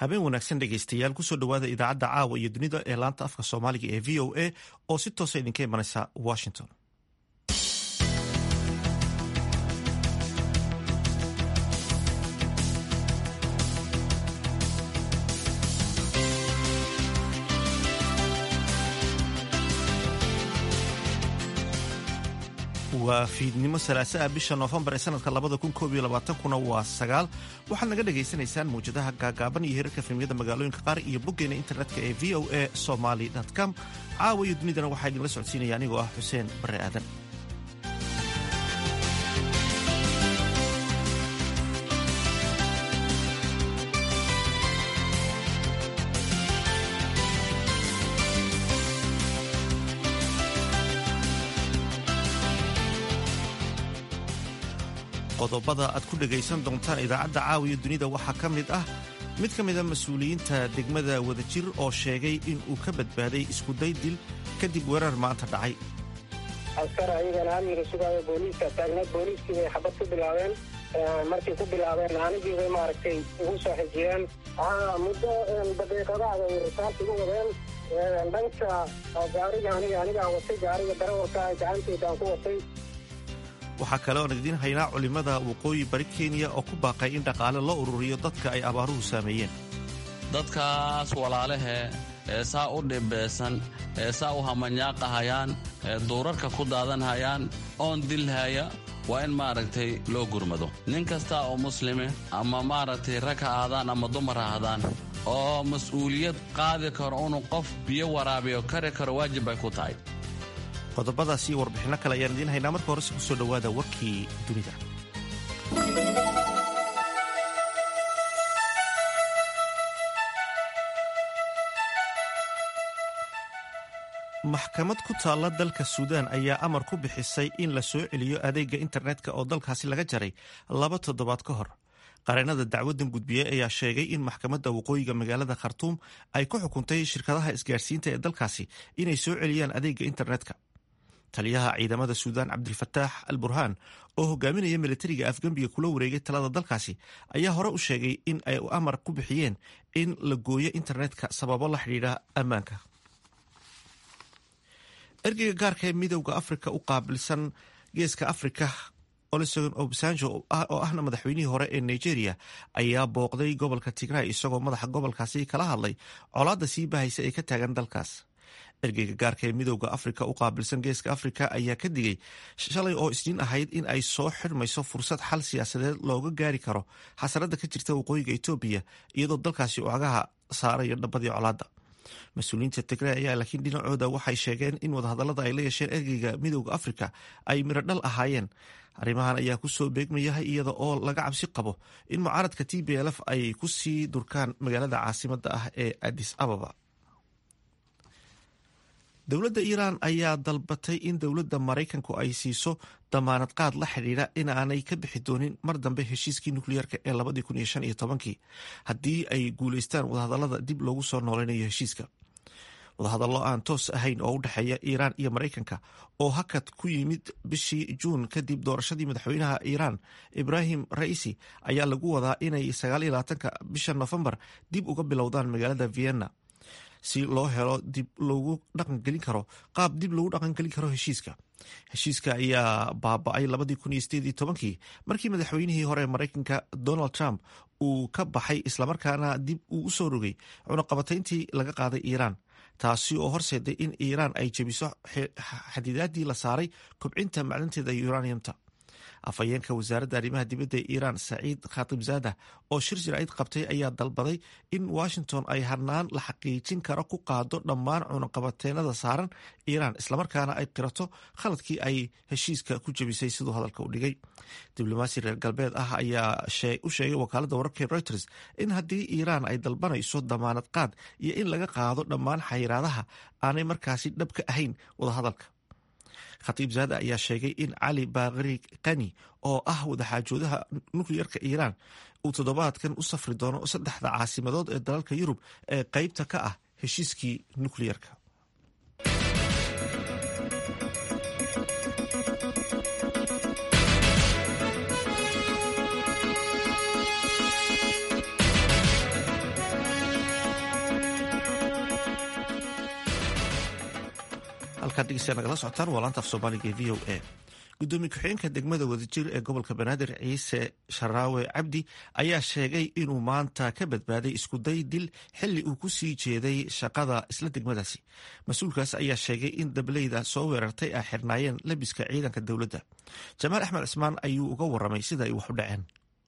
habeen wanaagsan dhegaystayaal kusoo dhowaada idaacadda caawa iyo dunida ee laanta afka soomaaliga ee v o a oo si toosa idinka imanaysa washington waa fiidnimo salaasaa bisha noofembar ee sanadka labada kun koob iyo labaatankuna waa sagaal waxaad naga dhagaysanaysaan mawjadaha gaagaaban iyo hirarka filmiyada magaalooyinka qaar iyo boggeena internetka ee v o a somaly com caawa iyo dunidana waxaa idinla socodsiinaya anigoo ah xuseen bare aadan qodobada aad ku dhegaysan doontaan idaacadda caawiya dunida waxaa ka mid ah mid ka mida mas-uuliyiinta degmada wadajir oo sheegay in uu ka badbaaday iskuday dil kadib weerar maanta dhacay askar ayagana amniga sugaayo booliiska taagneed booliiskii bay xabad ku bilaabeen markay ku bilaabeen anigii bay maaragtay igu soo xijiyeen muddo daqiiqadaada ay risaas igu wadeen dhanka gaariga aniga anigaa watay gaariga darawalka gacanteydaan ku watay waxaa kale oon idiin haynaa culimmada waqooyi bari kenya oo ku baaqay in dhaqaale loo ururiyo dadka ay abaaruhu saameeyeen dadkaas walaalahe ee saa u dhibeysan ee saa u hamanyaaqahayaan ee duurarka ku daadanhayaan oon dilhaya waa in maaragtay loo gurmado nin kasta oo muslime ama maaragtay rag ha aadaan ama dumar ha ahdaan oo mas-uuliyad qaadi karo inuu qof biyo waraabiyo kari karo waajib bay ku tahay qodobadaas iyo warbixinno kale ayaan idiin haynaa marka horese kusoo dhowaada warkii dunida maxkamad ku taalla dalka suudaan ayaa amar ku bixisay in la soo celiyo adeegga internetka oo dalkaasi laga jaray laba toddobaad ka hor qareennada dacwaddan gudbiye ayaa sheegay in maxkamadda waqooyiga magaalada khartuum ay ku xukuntay shirkadaha isgaarsiinta ee dalkaasi inay soo celiyaan adeegga internetka taliyaha ciidamada suudaan cabdilfataax al burhaan oo hogaaminaya milatariga afgembiga kula wareegay talada dalkaasi ayaa hore u sheegay in ay amar ku bixiyeen in la gooyo internetka sababo la xidhiidha ammaanka ergeyga gaarka ee midowda afrika u qaabilsan geeska afrika olusegun obasanjo oo ahna madaxweynihii hore ee nigeria ayaa booqday gobolka tigray isagoo madaxa gobolkaasi kala hadlay colaadda sii bahaysa ee ka taagan dalkaas ergeyga gaarka ee midowda afrika u qaabilsan geeska afrika ayaa ka digay shalay oo isniin ahayd in ay soo xirmayso fursad xal siyaasadeed looga gaari karo xasarada ka jirta waqooyiga etoobiya iyadoo dalkaasi ucagaha saarayo dhabadii colaadda mas-uuliyiinta tigray ayaa laakiin dhinacooda waxay sheegeen in wadahadallada ay la yeesheen ergeyga midowda afrika ay mirodhal ahaayeen arrimahan ayaa kusoo beegmaya iyada oo laga cabsi qabo in mucaaradka t b lf ay ku sii durkaan magaalada caasimadda ah ee adis ababa dowladda iiraan ayaa dalbatay in dowladda maraykanku ay siiso damaanad qaad la xidhiidha inaanay ka bixi doonin mar dambe heshiiskii nukliyeerka ee labadii kun iyo shan iyo tobankii haddii ay guulaystaan wadahadallada dib loogu soo nooleynayo heshiiska wadahadallo aan toos ahayn oo u dhexeeya iiraan iyo maraykanka oo hakad ku yimid bishii juun kadib doorashadii madaxweynaha iiraan ibraahim raisi ayaa lagu wadaa inay sagaal iyo labaatanka bisha nofembar dib uga bilowdaan magaalada vienna si loo helo dib loogu dhaqangelin karo qaab dib loogu dhaqangelin karo heshiiska heshiiska ayaa baaba-ay labadii kun iyo sideed iyo tobankii markii madaxweynihii hore maraykanka donald trump uu ka baxay islamarkaana dib uu u soo rogay cunaqabatayntii laga qaaday iiraan taasi oo horseeday in iiraan ay jebiso xadidaadii la saaray kobcinta maclinteeda uraniumta afhayeenka wasaaradda arrimaha dibadda ee iiraan saciid khatibzada oo shir jiraacid qabtay ayaa dalbaday in washington ay harnaan la xaqiijin karo ku qaado dhammaan cunaqabateenada saaran iiraan islamarkaana ay qirato khaladkii ay heshiiska ku jebisay siduu hadalka u dhigay diblomaasi reer galbeed ah ayaa u sheegay wakaaladda wararka reuters in haddii iiraan ay dalbanayso damaanad qaad iyo in laga qaado dhammaan xayiraadaha aanay markaasi dhab ka ahayn wadahadalka khatiib zaada ayaa sheegay in cali baakri kani oo ah wadaxaajoodaha nukliyerka iiraan uu toddobaadkan u safri doono saddexda caasimadood ee dalalka yurub ee qeybta ka ah heshiiskii nukliyerka halkaad dhegeystayaa nagala socotaan waa laanta af soomaaliga ee v o a gudoomiye ku-xigeenka degmada wadajir ee gobolka banaadir ciise sharaawe cabdi ayaa sheegay inuu maanta ka badbaaday iskuday dil xili uu ku sii jeeday shaqada isla degmadaasi mas-uulkaas ayaa sheegay in dableyda soo weerartay ay xirnaayeen labiska ciidanka dowladda jamaal axmed cismaan ayuu uga waramay sida ay wax u dhaceen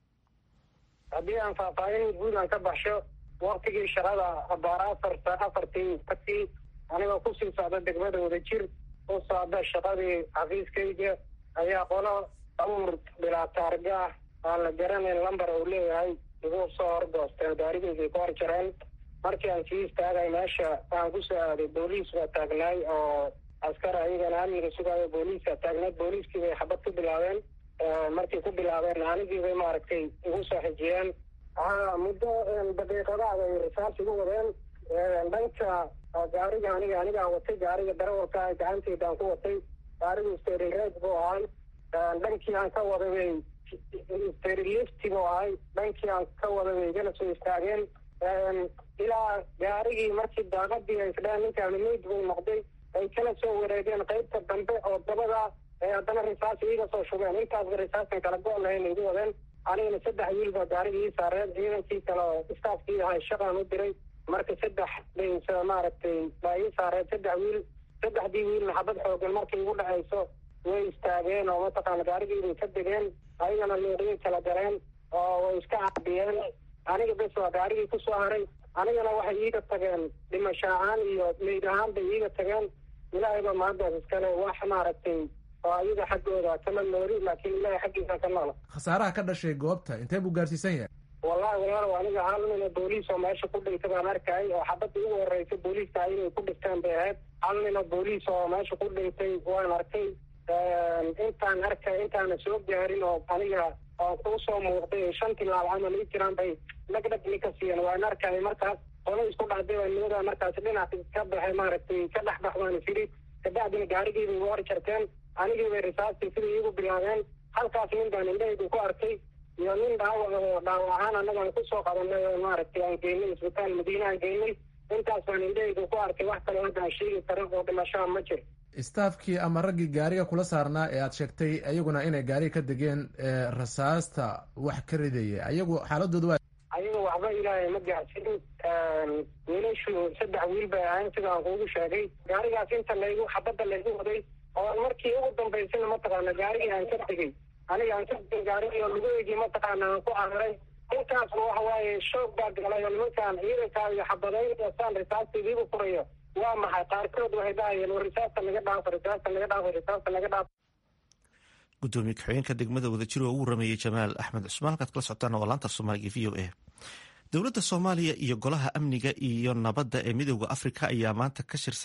haddii aan faahfaahin guud aan ka baxsho waktigii shaqada abaara afarta afartii atii anigoo kusii socda degmada wadajir u socda shaqadii xafiiskayga ayaa qolo awr bilaa taarga ah aan la garanayn lambar uu leeyahay igu soo horgoosteen gaarigaygay ku horjareen markii aan sii istaagay meesha aan ku soo aaday booliis baa taagnaay oo askar ayagana amniga sugaayo booliiska taagnayd booliiskii bay xabad ku bilaabeen markay ku bilaabeen anigii bay maaragtay igu soo xijiyeen muddo daqiiqadaada ay risaas igu wadeen dhanka gaariga aniga anigaa watay gaariga darawalka gacanteydaan ku watay gaarigu sterireed buu ahay dhankii aan ka waday bay sterilifti buu ahay dhankii aan ka waday bay igana soo istaageen ilaa gaarigii markii daaqadii ay isdheen ninkaani meyd buu noqday ay kala soo wareegeen qaybta dambe oo dabada ay haddana risaas iiga soo shubeen intaasba risaasan kala go' lahayn igu wadeen anigana saddex wiil baa gaariga ii saareen ciidankii kale oo istaafkii ahay shaqaan u diray marka saddex bays maaragtay baa ii saareen saddex wiil saddexdii wiilna xabad xoogan markay igu dhacayso way istaageen oo mataqaana gaarigiibay ka degeen ayagana luuqyay kala galeen oo way iska caabiyeen aniga bes waa gaarigii ku soo haray anigana waxay iiga tageen dhimasho ahaan iyo meyd ahaan bay iiga tageen ilaahayba maantaas iskale wax maaragtay oo ayaga xaggooda kama noori laakiin ilaahay xaggiisa ka noola khasaaraha ka dhashay goobta intee buu gaarsiisan yahay wallahi walaalow aniga hal nina booliis oo meesha ku dhintay baan arkay oo xabadii ugu horreysay booliiska inay ku dhinteen bay ahayd hal nina booliis oo meesha ku dhintay waan arkay intaan arkay intaana soo gaarin oo aniga oo kuu soo muuqday shan tilaab camal ii jiraan bay dhagdhag nika siiyeen waan arkay markaas qolo isku dhacday baa nimadaa markaas dhinac ka baxay maaragtay ka dhex bax baan isiri kabacdina gaarigiibay igu hor jarteen anigii bay risaastii sidai iigu bilaabeen halkaas nin baan indhahaydu ku arkay iyo nin dhaawac oo dhaawac ahaan annagaan kusoo qabanay oo maaragtay aan geynay isbitaal madiine aan geynay intaas baan indhahaydu ku arkay wax kaloo hadda aan sheegi karo oo dhimashaa ma jir staafkii ama raggii gaariga kula saarnaa ee aad sheegtay ayaguna inay gaariga ka degeen rasaasta wax ka ridaya ayagu xaaladooda waa ayaga waxba ilaahay ma gaarsin wiilashu saddex wiil bay ahayn sida aan kuugu sheegay gaarigaas inta laygu xabadda laygu waday oo markii ugu dambaysana mataqaana gaarigii aan ka tegey aniga aan ka tegay gaarigii oo lugaheygii mataqaana aan ku cararay intaasba waxa waaye shoog baa galay oo nimankaan ciidankaa iyo xabadayn saan risaastiidiibu furayo waa maxay qaarkood waxay dhahayeen war risaasta naga dhaafo risaasta naga dhaafo risaasta naga dhaafo gudoomiye ku-xigeenka degmada wadajir oo ugu rameeyey jamaal axmed cusmaan halkaad kala socotaan waa laanta soomaaliga v o a dowladda soomaaliya iyo golaha amniga iyo nabadda ee midooda afrika ayaa maanta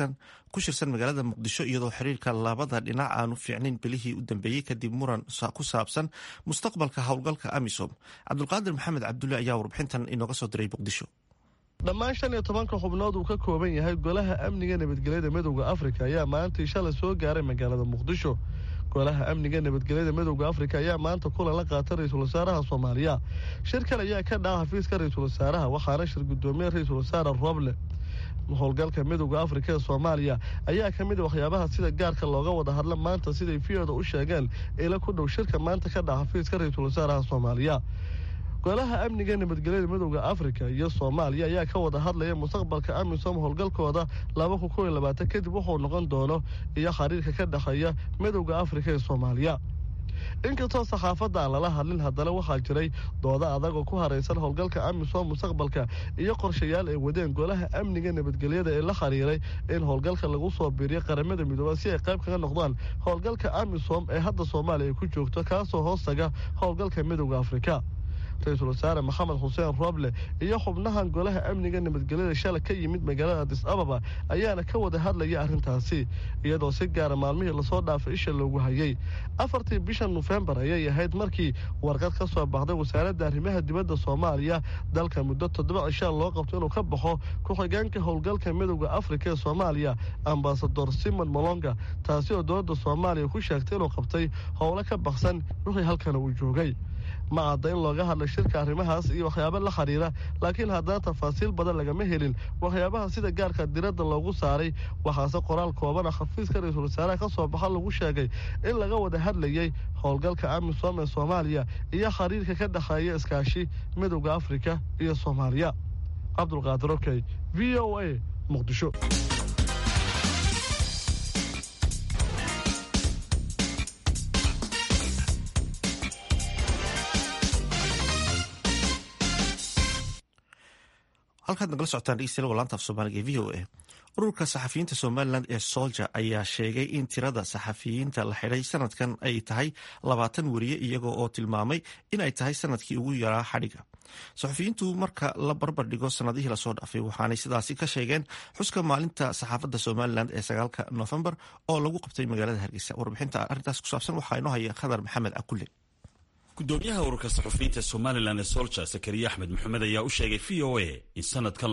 ku shirsan magaalada muqdisho iyadoo xiriirka labada dhinac aanu fiicnayn belihii u dambeeyey kadib muran ku saabsan mustaqbalka howlgalka amisom cabdulqaadir maxamed cabdulle ayaa warbixintan inooga soo diray muqdisho dhammaan shan iyo tobanka xubnood uu ka kooban yahay golaha amniga nabadgelyada midowda afrika ayaa maantii shalay soo gaaray magaalada muqdisho golaha amniga nabadgelyada midowda afrika ayaa maanta kulan la qaatay ra-iisul wasaaraha soomaaliya shirkan ayaa ka dhaca xafiiska ra-iisul wasaaraha waxaana shir gudoomiye ra-iisul wasaare roble howlgalka midowda afrika ee soomaaliya ayaa ka mid a waxyaabaha sida gaarka looga wada hadla maanta siday viyooda u sheegeen ila ku dhow shirka maanta ka dhaca xafiiska ra-iisul wasaaraha soomaaliya golaha amniga nabadgelyada midowda afrika iyo soomaaliya ayaa ka wada hadlaya mustaqbalka amisom howlgalkooda laba kun kow iyo labaatan kadib wuxuu noqon doono iyo xiriirka ka dhexeeya midowda afrika ee soomaaliya inkastoo saxaafadda aan lala hadlin haddana waxaa jiray dooda adag oo ku haraysan howlgalka amisom mustaqbalka iyo qorshayaal ay wadeen golaha amniga nabadgelyada ee la xiriiray in howlgalka lagu soo biiriyo qaramada midooba si ay qayb kaga noqdaan howlgalka amisom ee hadda soomaaliya ay ku joogto kaasoo hoostaga howlgalka midowda afrika ra-iisul wasaare maxamed xuseen roble iyo xubnahan golaha amniga nabadgelyada shalay ka yimid magaalada adis ababa ayaana ka wada hadlaya arrintaasi iyadoo si gaara maalmihii lasoo dhaafay isha loogu hayay afartii bisha nofembar ayay ahayd markii warqad ka soo baxday wasaaradda arrimaha dibadda soomaaliya dalka muddo toddoba cishaa loo qabto inuu ka baxo ku-xigeenka howlgalka midowda afrika ee soomaaliya ambasador simon molonga taasi oo dowladda soomaaliya ku sheegtay inuu qabtay howlo ka baksan wixii halkana uu joogay ma cadda in looga hadlay shirka arrimahaas iyo waxyaabo la xiriira laakiin haddana tafaasiil badan lagama helin waxyaabaha sida gaarka diradda loogu saaray waxaase qoraal koobana xafiiska ra-iisul wasaaraha ka soo baxa lagu sheegay in laga wada hadlayay howlgalka amisom ee soomaaliya iyo xiriirka ka dhexeeya iskaashi midowda afrika iyo soomaaliya cabdulqaadir okey v o a muqdisho halkaad nagala socotaan dhegeystayaal laanta af soomaaliga ee v o a ururka saxafiyiinta somalilan ee solja ayaa sheegay in tirada saxafiyiinta la xidhay sanadkan ay tahay labaatan weriye iyagoo oo tilmaamay in ay tahay sanadkii ugu yaraa xadhiga saxafiyiintu marka la barbar dhigo sanadihii lasoo dhaafay waxaanay sidaasi ka sheegeen xuska maalinta saxaafadda somalilan ee sagaalka noofembar oo lagu qabtay magaalada hargeysa warbixinta arrintaas ku saabsan waxaa inoo haya khadar maxamed akulle gudoomiyaha ururka saxufiyiinta somalilan ee solja sakariya axmed maxamed ayaa u sheegay v o a in sanadkan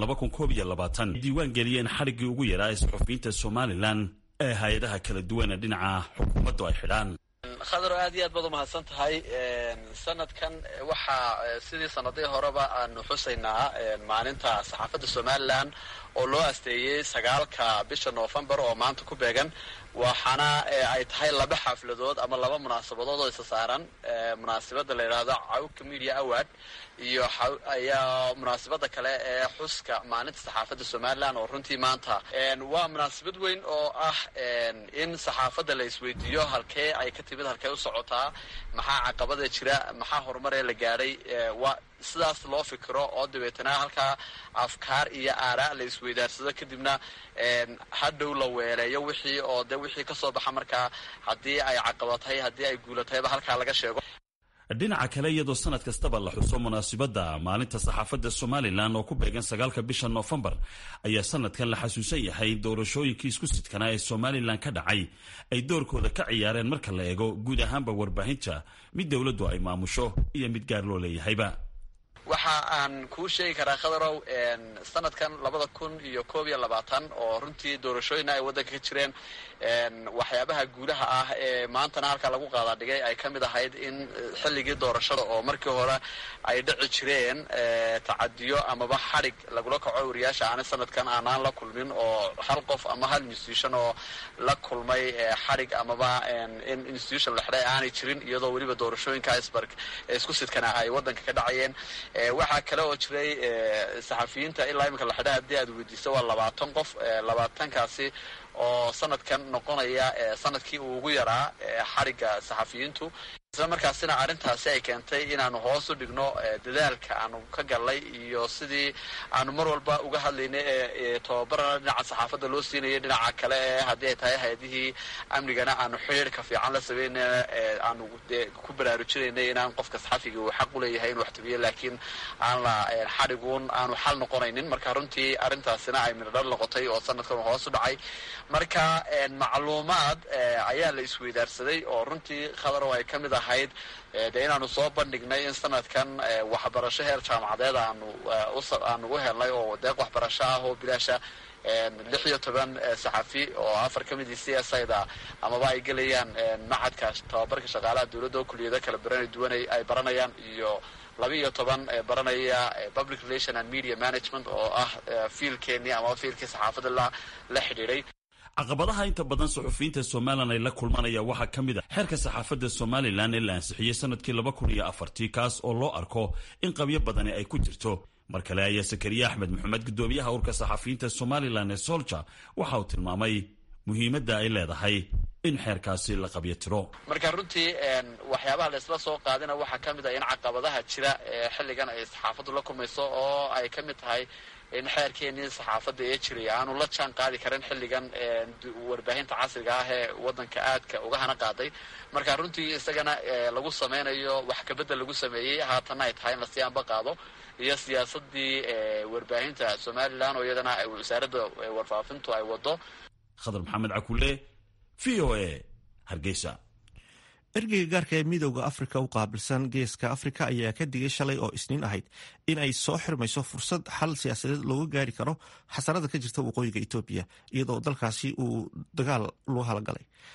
ay diiwaan geliyeen xadhiggii ugu yaraa ee saxufiyiinta somalilan ee hay-adaha kala duwan ee dhinaca xukuumaddu ay xidhaan khadaro aad iyo aad baad umahadsan tahay sanadkan waxaa sidii sanadihii horeba aanu xusaynaa maalinta saxaafadda somalilan oo loo asteeyey sagaalka bisha noofembar oo maanta ku beegan waxaana ay tahay laba xafladood ama laba munaasabadood oo isa saaran munaasabada la yidhaahdo cawka media award iyo ayaa munaasabada kale ee xuska maalinta saxaafadda somalilan oo runtii maanta waa munaasabad weyn oo ah in saxaafadda la isweydiiyo halkee ay ka timid halkee u socotaa maxaa caqabada jira maxaa horumaree la gaadhay waa sidaas loo fikiro oo dabeetana halkaa afkaar iyo aaraa la isweydaarsado kadibna hadhow la weeleeyo wixii oo de wixii kasoo baxa markaa haddii ay caqabatay haddii ay guulatayba halkaa laga sheego dhinaca kale iyadoo sanad kastaba la xuso munaasibadda maalinta saxaafadda somalilan oo ku beegan sagaalka bisha noofembar ayaa sanadkan la xasuusan yahay doorashooyinkii isku sidkanaa ee somalilan ka dhacay ay doorkooda ka ciyaareen marka la eego guud ahaanba warbaahinta mid dowladdu ay maamusho iyo mid gaar loo leeyahayba waxa aan kuu sheegi karaa khadarow sanadkan labada kun iyo koob iyo labaatan oo runtii doorashooyina ay waddanka ka jireen waxyaabaha guulaha ah ee maantana halkaa lagu qaadaa dhigay ay ka mid ahayd in xilligii doorashada oo markii hore ay dhici jireen tacadiyo amaba xadhig lagula kaco wariyaasha aana sanadkan aanaan la kulmin oo hal qof ama hal institution oo la kulmay xadhig amaba in institution la xidhay aanay jirin iyadoo weliba doorashooyinka isbarg isku sidkana ay waddanka ka dhacayeen waxaa kale oo jiray saxafiyiinta ilaa iminka la xidha haddii aad weydiiso waa labaatan qof labaatankaasi oo sanadkan noqonaya sanadkii uu ugu yaraa xarigga saxafiyiintu isla markaasina arrintaasi ay keentay inaanu hoos u dhigno dadaalka aanu ka gallay iyo sidii aanu mar walba uga hadlaynay ee tababarana dhinaca saxaafadda loo siinayay dhinaca kale ee haddii ay tahay hay-adihii amnigana aanu xidhiirka fiican la sameynayna aanu ku baraarujinaynay inaan qofka saxafiga uu xaq u leeyahay inuu waxtabiyo laakiin aan la xadhiguun aanu xal noqonaynin marka runtii arrintaasina ay midhodhal noqotay oo sanadkan hoos u dhacay marka macluumaad ayaa la isweydaarsaday oo runtii khadarow ay ka mid ahayd dee inaanu soo bandhignay in sanadkan waxbarasho heer jaamacadeed aanu aanu u helnay oo deeq waxbarasho ah oo bilaasha lix iyo toban saxafi oo afar ka mid c s ida amaba ay gelayaan macadka tababarka shaqaalaha dowladda oo kuliyado kala baran duwan ay baranayaan iyo laba iyo toban baranaya public relation and media management oo ah fiilkeenii amaba fiilkii saxaafadda la la xidhiidhay caqabadaha inta badan suxufiyiinta somalilan ay la kulmanaya waxaa ka mid a xeerka saxaafadda somalilan ee la ansixiyey sanadkii laba kun iyo afartii kaas oo loo arko in qabyo badani ay ku jirto mar kale ayaa sakariye axmed maxamed gudoomiyaha urka saxafiyiinta somalilan ee solja waxa uu tilmaamay muhiimadda ay leedahay in xeerkaasi la qabyo tiro marka runtii waxyaabaha la isla soo qaadina waxaa ka mid ah in caqabadaha jira ee xilligan ay saxaafaddu la kulmayso oo ay ka mid tahay in xeerkeenii saxaafadda ee jiray aanu la jaan qaadi karin xilligan warbaahinta casriga ah ee waddanka aadka uga hana qaaday marka runtii isagana lagu sameynayo wax kabedel lagu sameeyey haatanna ay tahay in lasii anba qaado iyo siyaasadii warbaahinta somalilan oo iyadana wasaaradda warfaafintu ay wado khadar maxamed cakule v o a hargeysa ergeyga gaarka ee midowda afrika u qaabilsan geeska afrika ayaa ka digay shalay oo isniin ahayd in ay soo xirmayso fursad xal siyaasadeed looga gaari karo xasarada ka jirta waqooyiga etoobiya iyadoo dalkaasi uu dagaal loo halagalay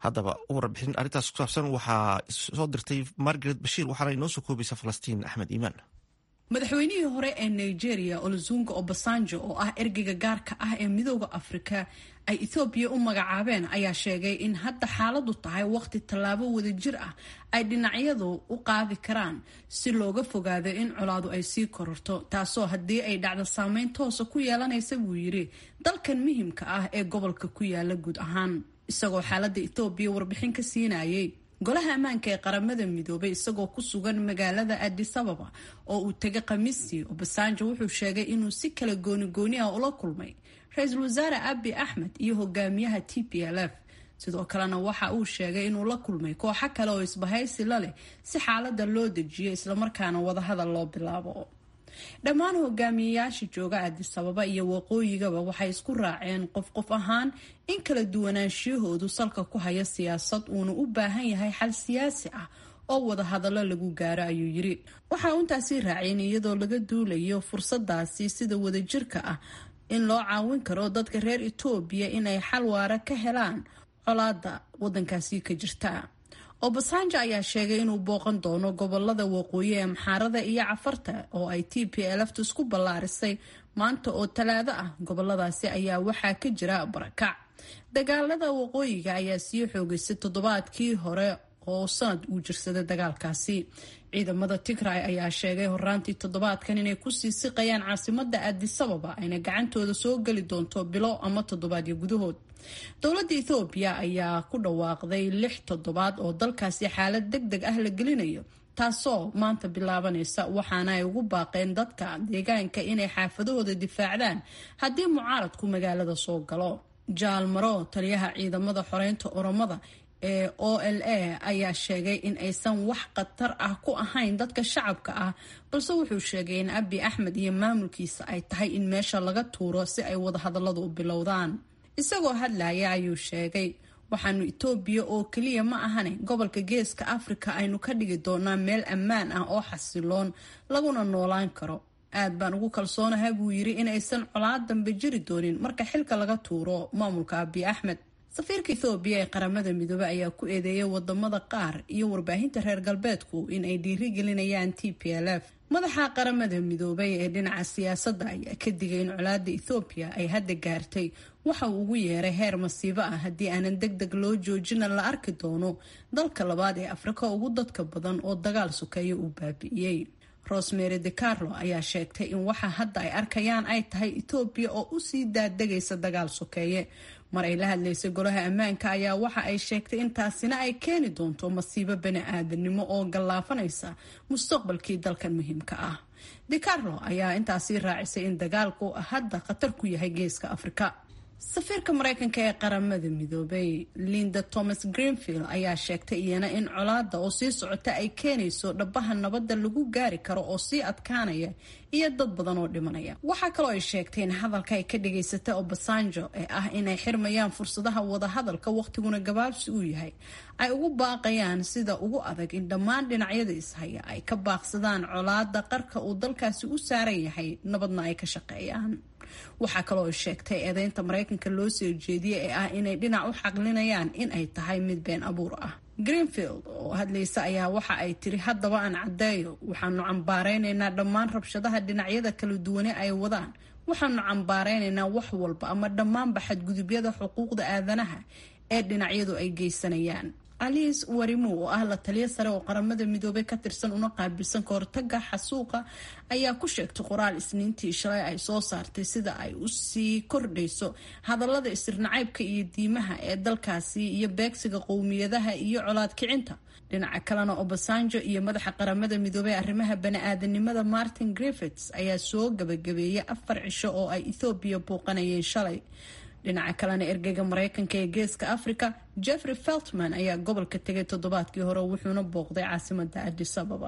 haddaba warbixin arrintaas ku saabsan waxaa soo dirtay margaret bashiir waxaana inoo soo koobaysa falastiin axmed iimaan madaxweynihii hore ee nigeria olozunga obasanjo oo ah ergeyga gaarka ah ee midooda afrika ay ethoobiya u magacaabeen ayaa sheegay in hadda xaaladu tahay waqti tallaabo wadajir ah ay dhinacyadu u qaadi karaan si looga fogaado in colaadu ay sii kororto taasoo haddii ay dhacdo saameyn toosa ku yeelanaysa buu yidhi dalkan muhimka ah ee gobolka ku yaala guud ahaan isagoo xaalada ethoobiya warbixin ka siinayay golaha ammaanka ee qaramada midoobay isagoo ku sugan magaalada adis ababa oo uu tegay khamiistii obasanjo wuxuu sheegay inuu si kala gooni-gooni ah ula kulmay ra-iisul wasaare abi axmed iyo hogaamiyaha t p l f sidoo kalena waxa uu sheegay inuu la kulmay kooxo kale oo isbahaysi la leh si xaalada loo dejiyo islamarkaana wadahadal loo bilaabo dhammaan hogaamiyeyaasha jooga adis ababa iyo waqooyigaba waxay isku raaceen qof qof ahaan in kala duwanaanshiyahoodu salka ku haya siyaasad uuna u baahan yahay xal siyaasi ah oo wadahadallo lagu gaaro ayuu yiri waxa uu intaasi raaceen iyadoo laga duulayo fursadaasi sida wadajirka ah in loo caawin karo dadka reer etoobiya inay xal waara ka helaan colaada wadankaasi ka jirta obasanjo ayaa sheegay inuu booqan doono gobolada waqooyi ee maxaarada iyo cafarta oo ay t p lftu isku ballaarisay maanta oo talaado ah goboladaasi ayaa waxaa ka jira barakac dagaalada waqooyiga ayaa sii xoogaysay toddobaadkii hore oo sanad uu jirsaday dagaalkaasi ciidamada tigray ayaa sheegay horaantii toddobaadkan inay kusii siqayaan caasimada adisababa ayna gacantooda soo geli doonto bilo ama toddobaadyo gudahood dowladda ethoobiya ayaa ku dhawaaqday lix toddobaad oo dalkaasi xaalad deg deg ah la gelinayo taasoo maanta bilaabanaysa waxaana ay ugu baaqeen dadka deegaanka inay xaafadahooda difaacdaan haddii mucaaradku magaalada soo galo jaal maro taliyaha ciidamada xoreynta oromada ee o l a ayaa sheegay in aysan wax khatar ah ku ahayn dadka shacabka ah balse wuxuu sheegay in abi axmed iyo maamulkiisa ay tahay in meesha laga tuuro si ay wadahadalladu u bilowdaan isagoo hadlaya ayuu sheegay waxaanu etoobiya oo keliya ma ahane gobolka geeska afrika aynu ka dhigi doonaa meel ammaan ah oo xasiloon laguna noolaan karo aad baan ugu kalsoonahay buu yiri in aysan colaad dambe jiri doonin marka xilka laga tuuro maamulka abi axmed safiirka ethoobiya ee qaramada midoobey ayaa ku eedeeyay wadamada qaar iyo warbaahinta reer galbeedku in ay dhiirigelinayaan t p l f madaxa qaramada midoobay ee dhinaca siyaasadda ayaa ka digay in colaada ethoobiya ay hadda gaartay waxa uu ugu yeeray heer masiibo ah haddii aanan deg deg loo joojina la arki doono dalka labaad ee afrika ugu dadka badan oo dagaal sukeeya uu baabi'iyey rosemary de carlo ayaa sheegtay in waxa hadda ay arkayaan ay tahay etoobiya oo usii daadegaysa dagaal sokeeye mar ay la hadlaysay golaha ammaanka ayaa waxa ay sheegtay in taasina ay keeni doonto masiibo bani aadanimo oo gallaafanaysa mustaqbalkii dalkan muhiimka ah de carlo ayaa intaasi raacisay in dagaalku hadda khatar ku yahay geeska afrika safiirka mareykanka ee qaramada midoobay linda thomas greenfield ayaa sheegtay iyana in colaada oo sii socota ay keenayso dhabaha nabadda lagu gaari karo oo sii adkaanaya iyo dad badan oo dhimanaya waxaa kaloo ay sheegtay in hadalka ay ka dhageysatay obasanjo ee ah inay xirmayaan fursadaha wadahadalka waqtiguna gabaabsi uu yahay ay ugu baaqayaan sida ugu adag in dhammaan dhinacyada ishaya ay ka baaqsadaan colaada qarka uu dalkaasi u saaran yahay nabadna ay ka shaqeeyaan waxaa kaloo ay sheegtay eedeynta mareykanka loo soo jeediyey ee ah inay dhinac u xaqlinayaan in ay tahay mid been abuur ah greenfield oo hadlaysa ayaa waxa ay tiri haddaba aan caddeeyo waxaanu cambaaraynaynaa dhammaan rabshadaha dhinacyada kala duwane ay wadaan waxaanu cambaaraynaynaa wax walba ama dhammaanba xadgudubyada xuquuqda aadanaha ee dhinacyadu ay geysanayaan alice warimo oo ah la taliya sare oo qaramada midoobay ka tirsan una qaabilsan kahortaga xasuuqa ayaa ku sheegtay qoraal isniintii shalay ay soo saartay sida ay usii kordhayso hadallada isirnacaybka iyo diimaha ee dalkaasi iyo beegsiga qowmiyadaha iyo colaad kicinta dhinaca kalena obasanjo iyo madaxa qaramada midoobey arrimaha bani-aadanimada martin griffits ayaa soo gabagabeeyay afar cisho oo ay ethoobiya buuqanayeen shalay dhinaca kalena ergeyga mareykanka ee geeska africa jeffrey feltman ayaa gobolka tegay toddobaadkii hore wuxuuna booqday caasimada adis ababa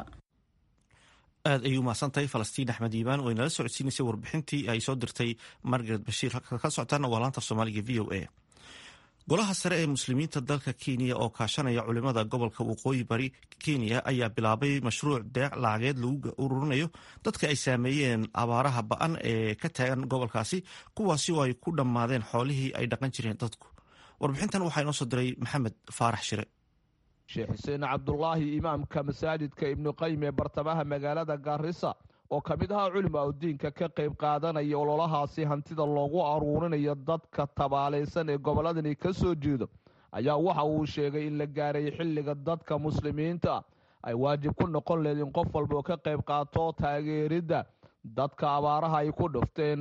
aad ayay umahadsantahay falastiin axmed iibaan oo inala socodsiinaysay warbixintii ay soo dirtay margaret bashiir halka ka socotaana waa laanta soomaaliga v o a golaha sare ee muslimiinta dalka kenya oo kaashanaya culimada gobolka waqooyi bari kenya ayaa bilaabay mashruuc deeq lacageed lagu ururinayo dadka ay saameeyeen abaaraha ba-an ee ka taagan gobolkaasi kuwaasi oo ay ku dhammaadeen xoolihii ay dhaqan jireen dadku warbixintan waxaa inoo soo diray maxamed faarax shire sheekh xuseen cabdulaahi imaamka masaajidka ibnuqayim ee bartamaha magaalada gaarisa oo ka mid ahaa culima udiinka ka qayb qaadanaya ololahaasi hantida loogu aruurinayo dadka tabaalaysan ee gobolladani ka soo jeedo ayaa waxa uu sheegay in la gaaray xilliga dadka muslimiinta ay waajib ku noqon leed in qof walba oo ka qayb qaato taageeridda dadka abaaraha ay ku dhufteen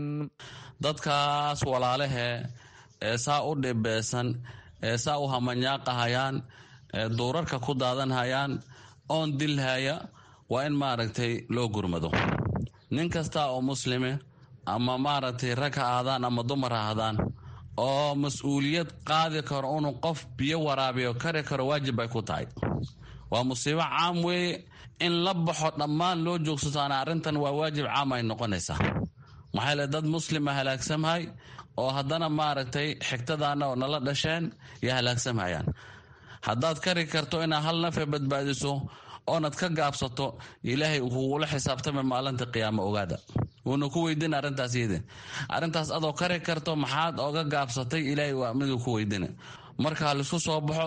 dadkaas walaalehe ee saa u dhibeysan ee saa u hamanyaaqahayaan ee duurarka ku daadanhayaan oon dilhaya waa in maaragtay loo gurmado nin kasta oo muslime ama maaragtay rag ha ahdaan ama dumar ha ahdaan oo mas-uuliyad qaadi karo inuu qof biyo waraabiyo kari karo waajib bay ku tahay waa musiibo caam weeye in la baxo dhammaan loo joogsataan arrintan waa waajib caam ay noqonaysaa maxaa le dad muslima halaagsamhay oo haddana maaragtay xigtadaana oo nala dhasheen iyo halaagsamhayaan haddaad kari karto inaad hal nafe badbaadiso oonad ka gaabsato ilaahay kugula xisaabtama maalinta qiyaamo ogaada wuuna ku weydina arrintaas yidi arrintaas adoo kari karto maxaad oga gaabsatay ilaahay waa miduu ku weydina marka ha laisku soo baxo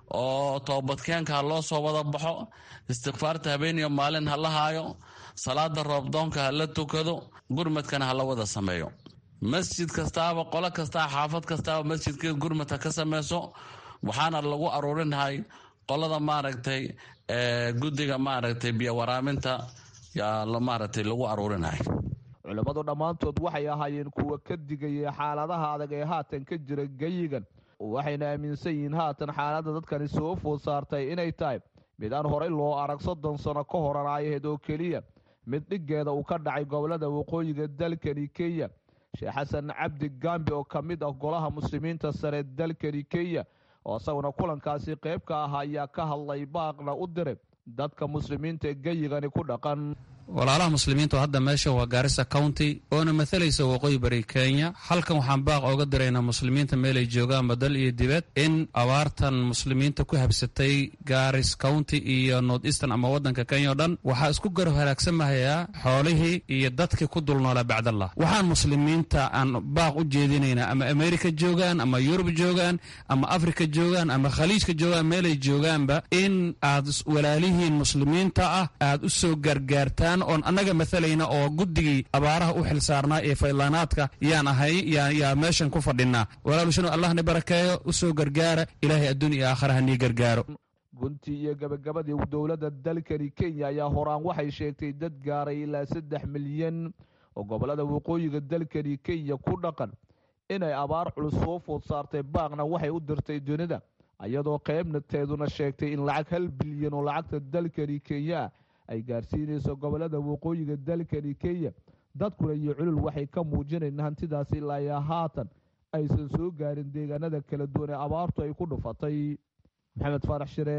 oo toobadkeenka ha loo soo wada baxo istikfaarta habeeniyo maalin ha la haayo salaada roobdoonka ha la tukado gurmadkana ha la wada sameeyo masjid kastaaba qolo kastaa xaafad kastaaba masjidkeed gurmad ha ka sameyso waxaana lagu aruurinahay qolada maaragtay guddiga maaragtay biyo waraaminta maaragtay lagu aruurinahay culimmadu dhammaantood waxay ahaayeen kuwa ka digaya xaaladaha adag ee haatan ka jira geyigan waxayna aaminsan yihiin haatan xaaladda dadkani soo food saartay inay tahay mid aan horay loo arag soddon sano ka horan aayaheed oo keliya mid dhiggeeda uu ka dhacay gobolada waqooyiga dalkani kenya sheekh xasan cabdi gambi oo ka mid ah golaha muslimiinta sare dalkani kenya oo isaguna kulankaasi qayb ka ah ayaa ka hadlay baaqna u diray dadka muslimiinta ee geyigani ku dhaqan walaalaha muslimiinta oo hadda meesha waa gaarisa county oona mathalaysa waqooyi bari kenya halkan waxaan baaq ooga diraynaa muslimiinta meelay joogaanba dal iyo dibad in abaartan muslimiinta ku habsatay garis county iyo north eastern ama wadanka kenya o dhan waxaa isku garab halaagsamhayaa xoolihii iyo dadkii ku dulnoolaa bacdallah waxaan muslimiinta aan baaq u jeedinaynaa ama america joogaan ama yurub joogaan ama africa joogaan ama khaliijka joogaan meelay joogaanba in aad walaalihiin muslimiinta ah aad u soo gargaartaan oon annaga maalayna oo guddigii abaaraha u xil saarnaa ee faylaanaadka yaan ahay yaa meeshan ku fadhinaa walaalushanu allahna barakeeyo u soo gargaara ilaahay adduun iyo aakhara hanii gargaaro guntii iyo gabagabadii dowladda dalkani kenya ayaa horaan waxay sheegtay dad gaaray ilaa saddex milyan oo gobolada waqooyiga dalkani kenya ku dhaqan inay abaar culus soo food saartay baaqna waxay u dirtay dunida iyadoo qaybnateeduna sheegtay in lacag hal bilyan oo lacagta dalkani kenya ay gaarsiinayso gobolada waqooyiga dalkani kenya dadkuna iyo culul waxay ka muujinayn hantidaasi ilaa iyo haatan aysan soo gaarin deegaanada kala duwan ee abaartu ay ku dhufatay maxamed faarax shire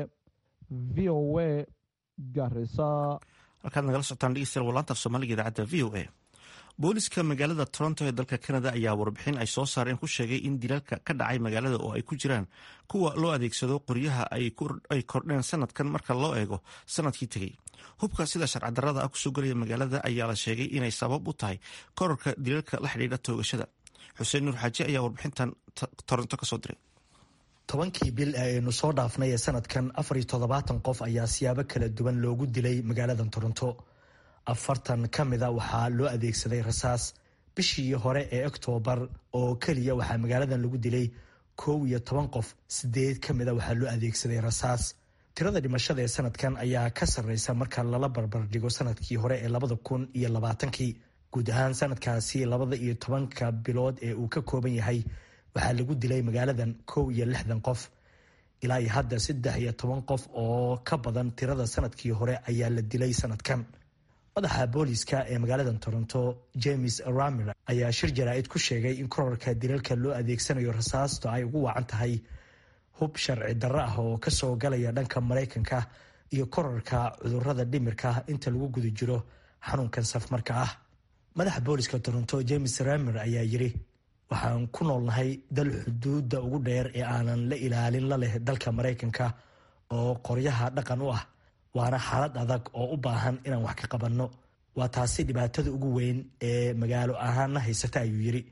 v o a garisa halkaad nagala socotaan dhegeystayaal walaanta af soomaaliga idaacadda v o a booliska magaalada toronto ee dalka canada ayaa warbixin ay soo saareen ku sheegay in dilaalka ka dhacay magaalada oo ay ku jiraan kuwa loo adeegsado qoryaha ay kordheen sanadkan marka loo eego sanadkii tegey hubka sida sharcadarada ah kusoo gelaya magaalada ayaa la sheegay inay sabab u tahay korarka dilaalka la xidhiidha toogashada xuseen nuur xaaji ayaa warbixintan toronto kasoo diray tobankii bil ee aynu soo dhaafnay ee sanadkan afar iyo toddobaatan qof ayaa siyaabo kala duwan loogu dilay magaalada toronto afartan ka mida waxaa loo adeegsaday rasaas bishii hore ee oktoobar oo keliya waxaa magaaladan lagu dilay kow iyo toban qof sideed ka mida waxaa loo adeegsaday rasaas tirada dhimashada ee sanadkan ayaa ka sarreysa marka lala barbardhigo sanadkii hore ee labada kun iyo labaatankii guud ahaan sanadkaasi labada iyo tobanka bilood ee uu ka kooban yahay waxaa lagu dilay magaaladan kow iyo lixdan qof ilaa iyo hadda saddex iyo toban qof oo ka badan tirada sanadkii hore ayaa la dilay sanadkan madaxa booliska ee magaalada toronto james ramer ayaa shir jaraa'id ku sheegay in korarka dilalka loo adeegsanayo rasaasto ay ugu wacan tahay hub sharci darro ah oo kasoo galaya dhanka maraykanka iyo korarka cudurada dhimirka inta lagu guda jiro xanuunkan safmarka ah madaxa booliska toronto james ramer ayaa yiri waxaan ku noolnahay dal xuduudda ugu dheer ee aanan la ilaalin la leh dalka maraykanka oo qoryaha dhaqan u ah waana xaalad adag oo u baahan inaan wax ka qabanno waa taasi dhibaatada ugu weyn ee magaalo ahaanna haysata ayuu yiri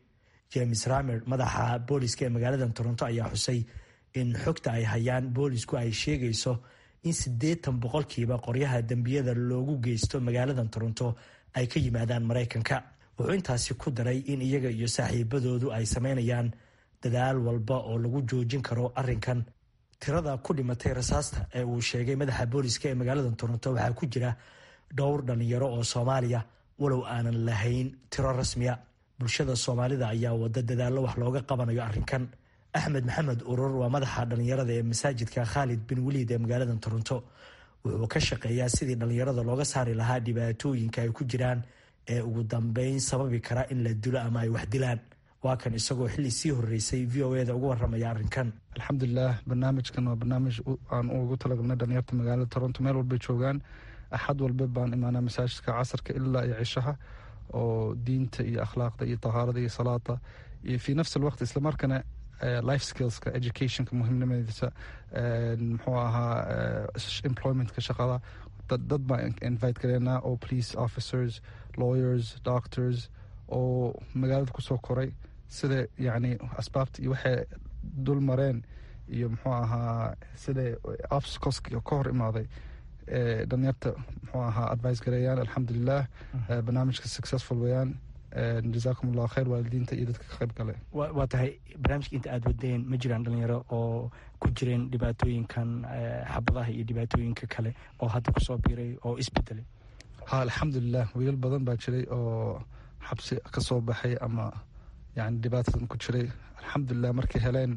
james ramer madaxa booliska ee magaalada toronto ayaa xusay in xogta ay hayaan boolisku ay sheegayso in siddeetan boqolkiiba qoryaha dembiyada loogu geysto magaalada toronto ay ka yimaadaan maraykanka wuxuu intaasi ku daray in iyaga iyo saaxiibadoodu ay sameynayaan dadaal walba oo lagu joojin karo arrinkan tirada ku dhimatay rasaasta ee uu sheegay madaxa booliska ee magaalada toronto waxaa ku jira dhowr dhalinyaro oo soomaaliya walow aanan lahayn tiro rasmiya bulshada soomaalida ayaa wada dadaallo wax looga qabanayo arrinkan axmed maxamed urur waa madaxa dhalinyarada ee masaajidka khaalid bin weliid ee magaalada toronto wuxuu ka shaqeeyaa sidii dhalinyarada looga saari lahaa dhibaatooyinka ay ku jiraan ee ugu dambeyn sababi kara in la dilo ama ay wax dilaan waa kan isagoo xilli sii horeysay v o eda uga waramaya arrinkan alxamdulilah barnaamijkan waa barnaamij aan ugu talagalnay dhalinyarta magaalada toronto meel walbay joogaan axad walba baan imaanaa masaajidka casarka ilaa iyo cishaha oo diinta iyo akhlaaqda iyo tahaarada iyo salaada iyo fii nafsi alwaqt islamarkana life skillska educationka muhiimnimadiisa muxuu ahaa employmentka shaqada dad baan invite gareynaa oo police officers lawyers doctors oo magaalada kusoo koray sida yacni asbaabta iyo waxay dul mareen iyo muxuu ahaa sida obstacleska ka hor imaaday dhalinyarta muxuu ahaa advice gareeyaan alxamdulilah barnaamijka successful weeyaan jazaakum allahu khayr waalidiinta iyo dadka ka qayb gale waa tahay barnaamijka inta aada wadeen ma jiraan dhalinyaro oo ku jireen dhibaatooyinkan xabadaha iyo dhibaatooyinka kale oo hadda kusoo biiray oo isbedelay ha alxamdulilah wiilal badan baa jiray oo xabsi ka soo baxay ama yani dhibaatadan ku jiray alxamdulilah markay heleen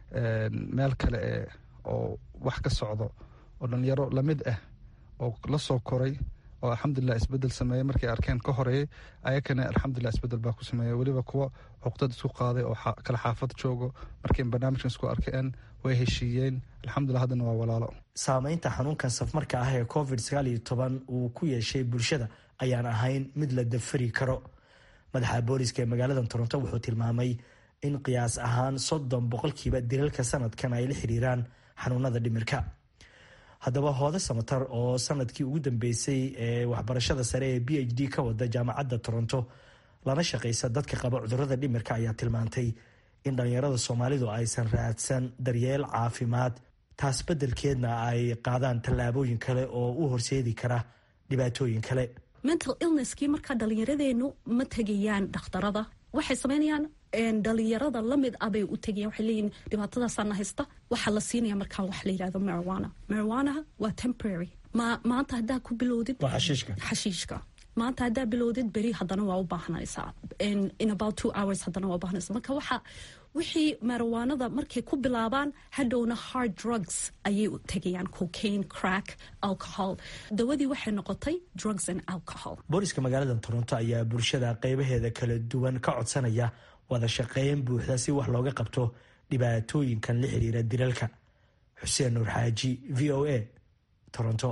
meel kale e oo wax ka socdo oo dhalinyaro lamid ah oo la soo koray oo alxamdulilah isbedel sameeyey markay arkeen ka horeeyey ayakana alxamdulilah isbedel baa ku sameeyey weliba kuwa cuqdad isku qaaday oo kala xaafad joogo markay barnaamijkan isku arkeen way heshiiyeen alxamdulilah haddana waa walaalo saameynta xanuunkan safmarka ah ee covid sagaal iyo toban uu ku yeeshay bulshada ayaan ahayn mid la dafari karo madaxa booliska ee magaalada toronto wuxuu tilmaamay in qiyaas ahaan soddon boqolkiiba dilalka sanadkan ay la xiriiraan xanuunada dhimirka haddaba hoode samatar oo sanadkii ugu dambeysay ee waxbarashada sare ee b h d ka wada jaamacadda toronto lana shaqaysa dadka qaba cudurada dhimirka ayaa tilmaantay in dhalinyarada soomaalidu aysan raadsan daryeel caafimaad taas beddelkeedna ay qaadaan tallaabooyin kale oo u horseedi kara dhibaatooyin kale mental illnesskii markaa dhalinyaradeennu ma tegayaan dhakhtarada waxay sameynayaan dhalinyarada lamid ah bay u tegayan waxay leeyihin dhibaatadaasaana haysta waxaa la siinaya markaan wax la yidhahdo marijuana marijuanaha waa temporary ma maanta haddaa ku bilowdid xashiishka maanta haddaa bilowdid beri haddana waa u baahnaysaa in about two hours haddana waa ubaahnaysa marka waxa wixii marijuanada markay ku bilaabaan hadhowna hard drugs ayay u tegayaan cocaine crack alcohol dawadii waxay noqotay drugs and alcohol booliska magaalada toronto ayaa bulshada qeybaheeda kala duwan ka codsanaya wada shaqeyn buuxda si wax looga qabto dhibaatooyinkan la xiriira dilalka xuseen nuur xaaji v o a toronto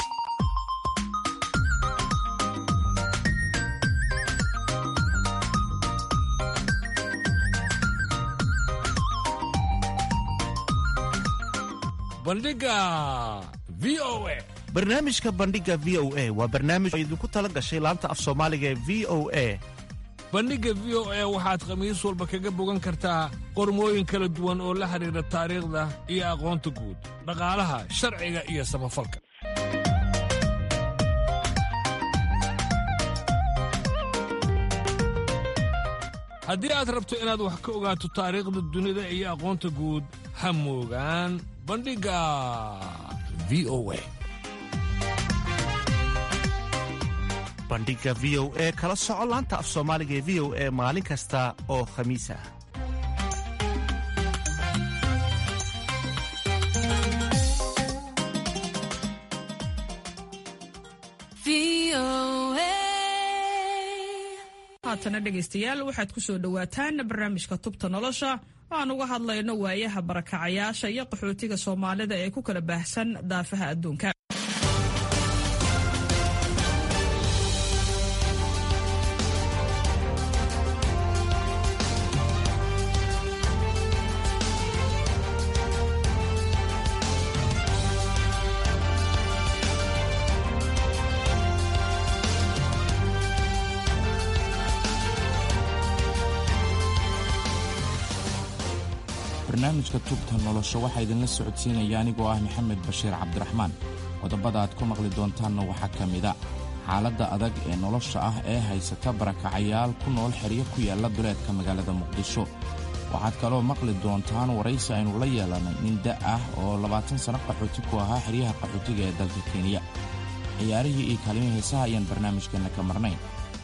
bandhiga v o a barnaamijka bandhiga v o a waa barnaamij oo idinku tala gashay laanta af soomaaliga ee v o a bandhigga v o a waxaad khamiis walba kaga bogan kartaa qormooyin kala duwan oo la xidhiidha taariikhda iyo aqoonta guud dhaqaalaha sharciga iyo samafalka haddii aad rabto inaad wax ka ogaato taariikhda dunida iyo aqoonta guud ha moogaan bandhigga v o a bandhiga v o e kala soco laanta af soomaaliga ee v o e maalin kasta oo khamiis ah haatana dhegaystayaal waxaad ku soo dhowaataan barnaamijka tubta nolosha aan uga hadlayno waayaha barakacayaasha iyo qaxootiga soomaalida ee ku kala baahsan daafaha adduunka barnaamijka tubta nolosha waxaa idinla socodsiinaya anigoo ah maxamed bashiir cabdiraxmaan qodobada aad ku maqli doontaanna waxaa ka mida xaaladda adag ee nolosha ah ee haysata barakacayaal ku nool xeryo ku yaalla duleedka magaalada muqdisho waxaad kaloo maqli doontaan waraysi aynu la yeelannay nin da' ah oo labaatan sanno qaxooti ku ahaa xeryaha qaxootiga ee dalka kenya ciyaarihii iyo kaalmihii heesaha ayaan barnaamijkeenna ka marnayn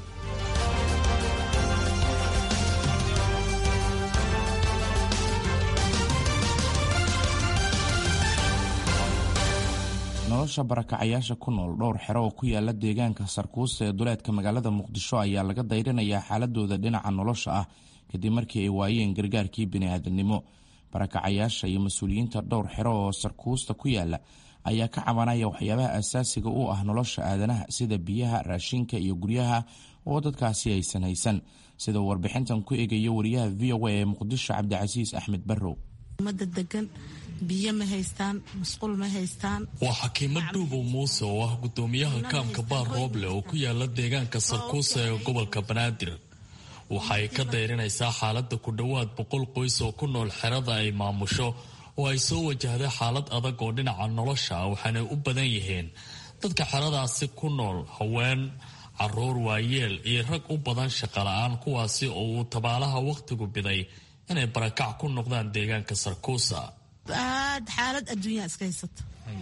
nolosha barakacayaasha ku nool dhowr xero oo ku yaala deegaanka sarkuusta ee duleedka magaalada muqdisho ayaa laga dayrinayaa xaaladooda dhinaca nolosha ah kadib markii ay waayeen gargaarkii bini'aadamnimo barakacayaasha iyo mas-uuliyiinta dhowr xero oo sarkuusta ku yaala ayaa ka cabanaya waxyaabaha asaasiga u ah nolosha aadanaha sida biyaha raashinka iyo guryaha oo dadkaasi aysan haysan sida warbixintan ku eegaya wariyaha v o a ee muqdisho cabdicasiis axmed barrow biyo ma haystaan musqul ma haystaan waa xakiimo dhuubow muuse oo ah gudoomiyaha kaamka baar rooble oo ku yaala deegaanka sarkuusa ee gobolka banaadir waxa ay ka dayrinaysaa xaaladda ku dhowaad boqol qoys oo ku nool xerada ay maamusho oo ay soo wajahday xaalad adag oo dhinaca nolosha ah waxaanay u badan yihiin dadka xeradaasi ku nool haween caruur waayeel iyo rag u badan shaqala-aan kuwaasi oo uu tabaalaha wakhtigu biday inay barakac ku noqdaan deegaanka sarkuusa aad xaalad adduunyaa iska haysato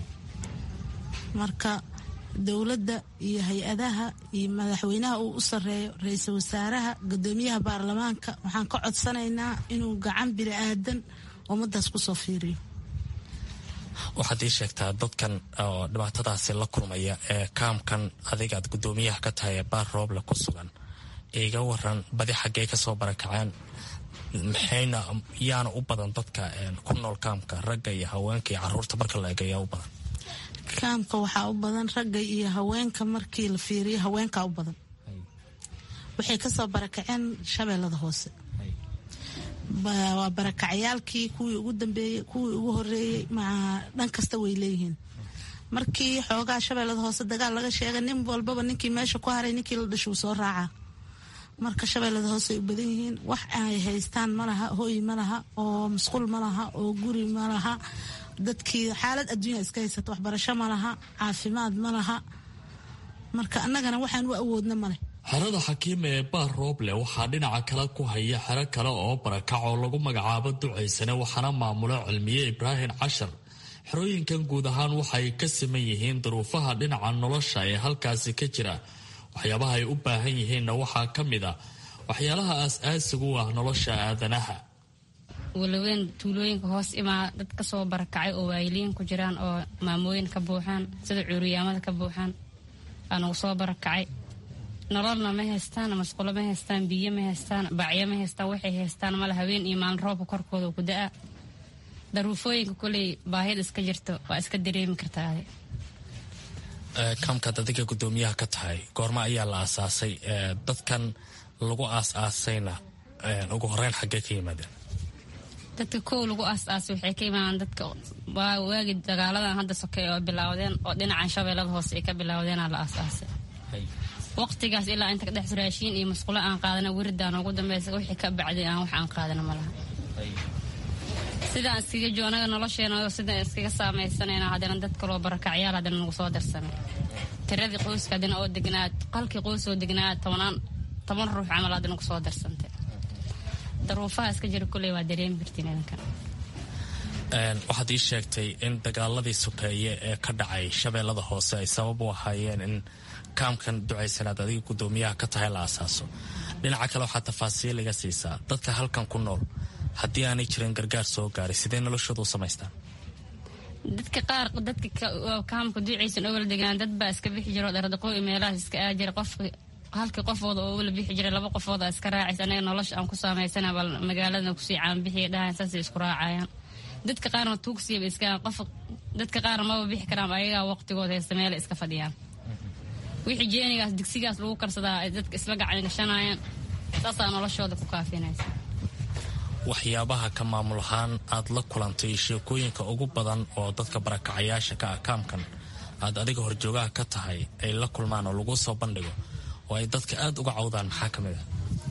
marka dowladda iyo hay-adaha iyo madaxweynaha uu u sareeyo ra-iisul wasaaraha gudoomiyaha baarlamaanka waxaan ka codsanaynaa inuu gacan bini aadan ummadaas kusoo fiiriyo waxaad ii sheegtaa dadkan oo dhibaatadaasi la kulmaya ee kaamkan adigaad gudoomiyaha ka tahay ee baar rooble ku sugan iga waran badi xaggee kasoo barakaceen maxayna yaana u badan dadka ku nool kaamka ragga iyo haweenka iyo caruurta marka la eegayaa u badan kaamka waxaa u badan ragga iyo haweenka markii la fiiriyo haweenkaa u badan waxay kasoo barakaceen shabeellada hoose waa barakacyaalkii kuwii ugu dambeeyey kuwii ugu horeeyey dhan kasta way leeyihiin markii xoogaa shabeellada hoose dagaal laga sheegay nin walbaba ninkii meesha ku haray ninkii la dhashuu soo raacaa marka shabeellada hoose ay u badan yihiin wax ay haystaan malaha hooy malaha oo musqul malaha oo guri malaha dadkii xaalad adduunya iska haysata waxbarasho malaha caafimaad malaha marka annagana waxaan u awoodna male xerada xakiima ee baar rooble waxaa dhinaca kale ku haya xero kale oo barakac oo lagu magacaabo ducaysane waxaana maamulo cilmiye ibraahim cashar xerooyinkan guud ahaan waxay ka siman yihiin duruufaha dhinaca nolosha ee halkaasi ka jira waxyaabaha ay u baahan yihiinna waxaa ka mid a waxyaalaha aas-aasigu u ah nolosha aadanaha walaweyn tuulooyinka hoos imaa dad kasoo barakacay oo waayiliin ku jiraan oo maamooyin ka buuxaan sida cuuriyaamada ka buuxaan aanugu soo barakacay nololna ma haystaan masqulo ma haystaan biyo ma haystaan bacyo ma haystaan waxay haystaan male haween iyo maalin roobka korkooda ku da-a daruufooyinka koley baahida iska jirto waa iska dareemi kartaa kaamkaad adiga gudoomiyaha ka tahay goorma ayaa la aasaasay dadkan lagu aas-aasayna ugu horeyn xaggee ka yimaadeen dadka kow lagu aas-aasay waxay ka yimaadaan dadka waagi dagaaladan hadda sokey oo bilaawdeen oo dhinacan shabeellada hoose ay ka bilaawdeenaa la aas-aasay waqtigaas ilaa inta kadhex raashiin iyo masqulo aan qaadana wiridaan ugu dambeysa wixii ka bacday aan wax aan qaadana malaha sidaan iskaga joonaga nolosheena sidaan iskaga saamaysanayna haddana dad kaloo barakacyaal haddana nagu soo darsanay tiradii qoyska haddana oo degnaa qalkii qoys oo degnaa tobanaan toban ruux camal haddana kusoo darsantay daruufaha iska jira kulley waa dareemi kartiin idinkan waxaad ii sheegtay in dagaaladii sokeeye ee ka dhacay shabeellada hoose ay sabab u ahaayeen in kaamkan ducaysanaad adiga gudoomiyaha ka tahay la asaaso dhinaca kale waxaa tafaasiil iga siisaa dadka halkan ku nool haddii aanay jirin gargaar soo gaaray sidee noloshooda u samaystaan dadka qaar dadka kaamka duucaysan owala degaan dad baa iska bixi jiro dhardaqoo meelahaas iska aa jira qofka halkii qofooda oo owala bixi jira laba qofood aa iska raacaysa anaga nolosha aan ku samaysana bal magaalada kusii caanbixiya dhahan saasay isku raacayaan dadka qaarna tuugsiiba iska qof dadka qaarna maba bixi karaan ayagaa waqtigooda haysta meela iska fadhiyaan wixii jeenigaas digsigaas lagu karsadaa ay dadka isla gacan gashanayaan saasaa noloshooda ku kaafinaysa waxyaabaha ka maamul ahaan aad la kulantay sheekooyinka ugu badan oo dadka barakacayaasha ka ah kaamkan aad adiga horjoogaha ka tahay ay la kulmaan oo lagu soo bandhigo oo ay dadka aad uga cawdaan maxaa ka mid ah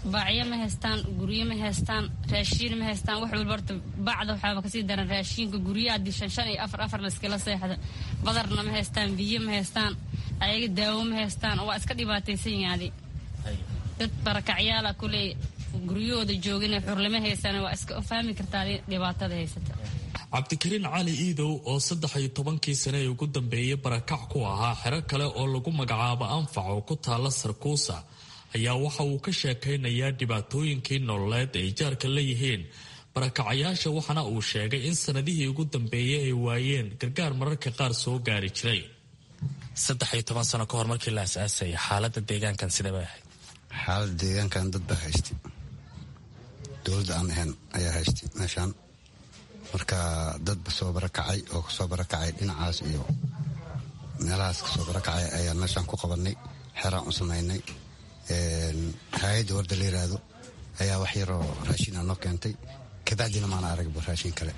baacyo ma haystaan guryo ma haystaan raashiin ma haystaan wax walba horta bacda waxaaba kasii daran raashiinka guryo haddii shan shan iyo afar afar la iskala seexda badarna ma haystaan biyo ma haystaan ayaga daawo ma haystaan waa iska dhibaataysan yaadi dad barakacyaala kuley guryahooda joogina xurlama haystaan waa iska fahmi kartaa dhibaatada haysata cabdikariin cali iidow oo saddex iyo tobankii sane ee ugu dambeeyay barakac ku ahaa xero kale oo lagu magacaabo anfac oo ku taala sarkuusa ayaa waxa uu ka sheekaynayaa dhibaatooyinkii nololeed ay jaarka la yihiin barakacayaasha waxaana uu sheegay in sanadihii ugu dambeeyay ay waayeen gargaar mararka qaar soo gaari jiray saddex iyo toban sano ka hor markii la asaasayay xaalada deegaankan sidee bay ahayd xaalada deegaankan dad baa haystay dowladda aan ahayn ayaa haystay meeshaan marka dadba soo barakacay oo kasoo barakacay dhinacaas iyo meelahaas kasoo barakacay ayaan meeshaan ku qabanay xeraan u samaynay hay-adda warda la yiraahdo ayaa wax yaroo raashin a noo keentay kabacdina maana aragba raashin kale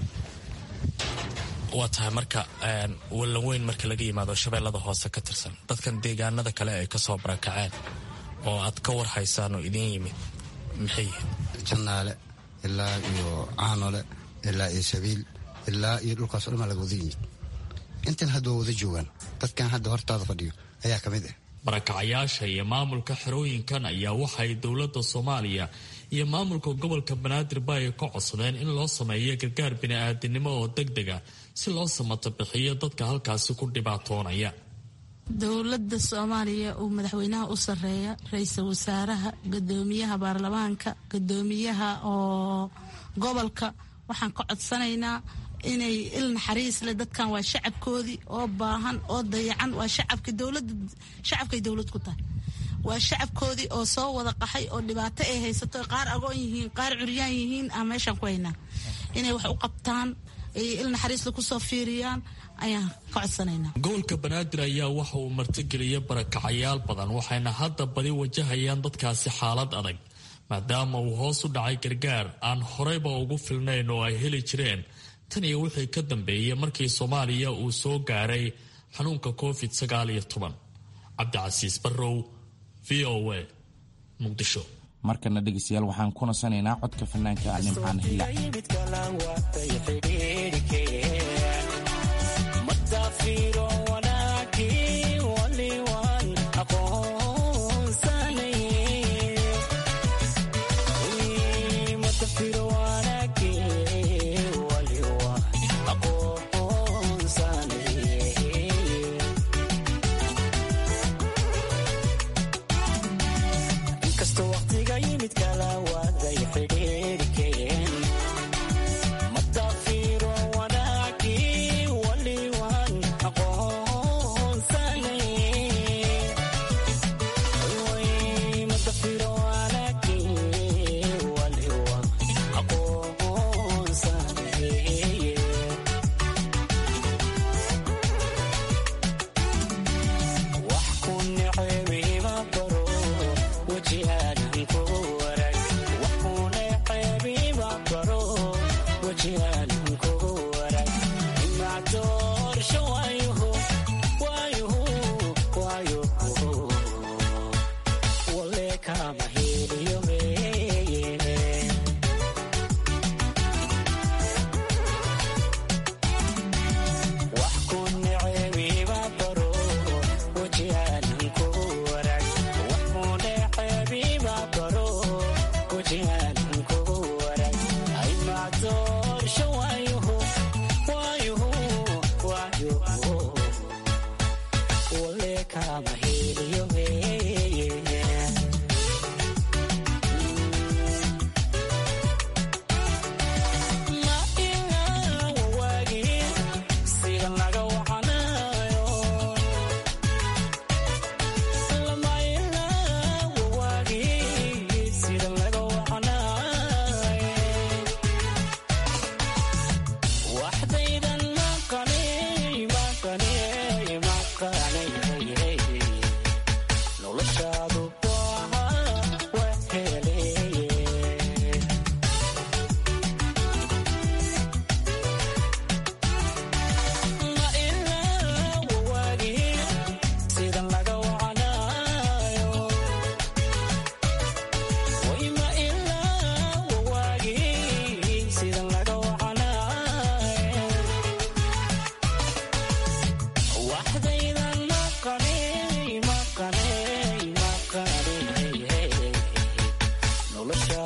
waa tahay marka wallan weyn marka laga yimaado shabeellada hoose ka tirsan dadkan deegaanada kale ay kasoo barakaceen oo aad ka war haysaan oo idiin yimid maxay yihiin jannaale ilaa iyo caanole ilaa iyo sabiil ilaa iyo dhulkaas o dhan baa laga wada yimid intan hadda waa wada joogaan dadkan hadda hortaada fadhiyo ayaa ka mid ah barakacayaasha iyo maamulka xerooyinkan ayaa waxay dowladda soomaaliya iyo maamulka gobolka banaadir ba ay ka codsadeen in loo sameeyo gargaar bini-aadinimo oo deg dega si loo samato bixiyo dadka halkaasi ku dhibaatoonaya dowladda soomaaliya uu madaxweynaha u sareeya ra-iisul wasaaraha gudoomiyaha baarlamaanka gudoomiyaha oo gobolka waxaan ka codsanaynaa inay il naxariis leh dadkan waa shacabkoodii oo baahan oo dayacan waa shacabka dowlada shacabkay dowlad ku tahay waa shacabkoodii oo soo wada qaxay oo dhibaato ay haysato qaar agoon yihiin qaar curyaan yihiin aan meeshaan ku haynaa inay wax u qabtaan ay il naxariisle kusoo fiiriyaan ayaan ka codsanaynaa gobolka banaadir ayaa waxa uu martigeliyay barakacayaal badan waxayna hadda badi wajahayaan dadkaasi xaalad adag maadaama uu hoos u dhacay gargaar aan horeyba ugu filnayn oo ay heli jireen tan iyo wixii ka dambeeyey markii soomaaliya uu soo gaaray xanuunka covid sagaal iyo toban cabdicasiis barrow v o a muqdisho markana dhegeystayaal waxaan ku nasanaynaa codka fanaanka nimcaan hilla Mata firo wanaki wali wan aqoon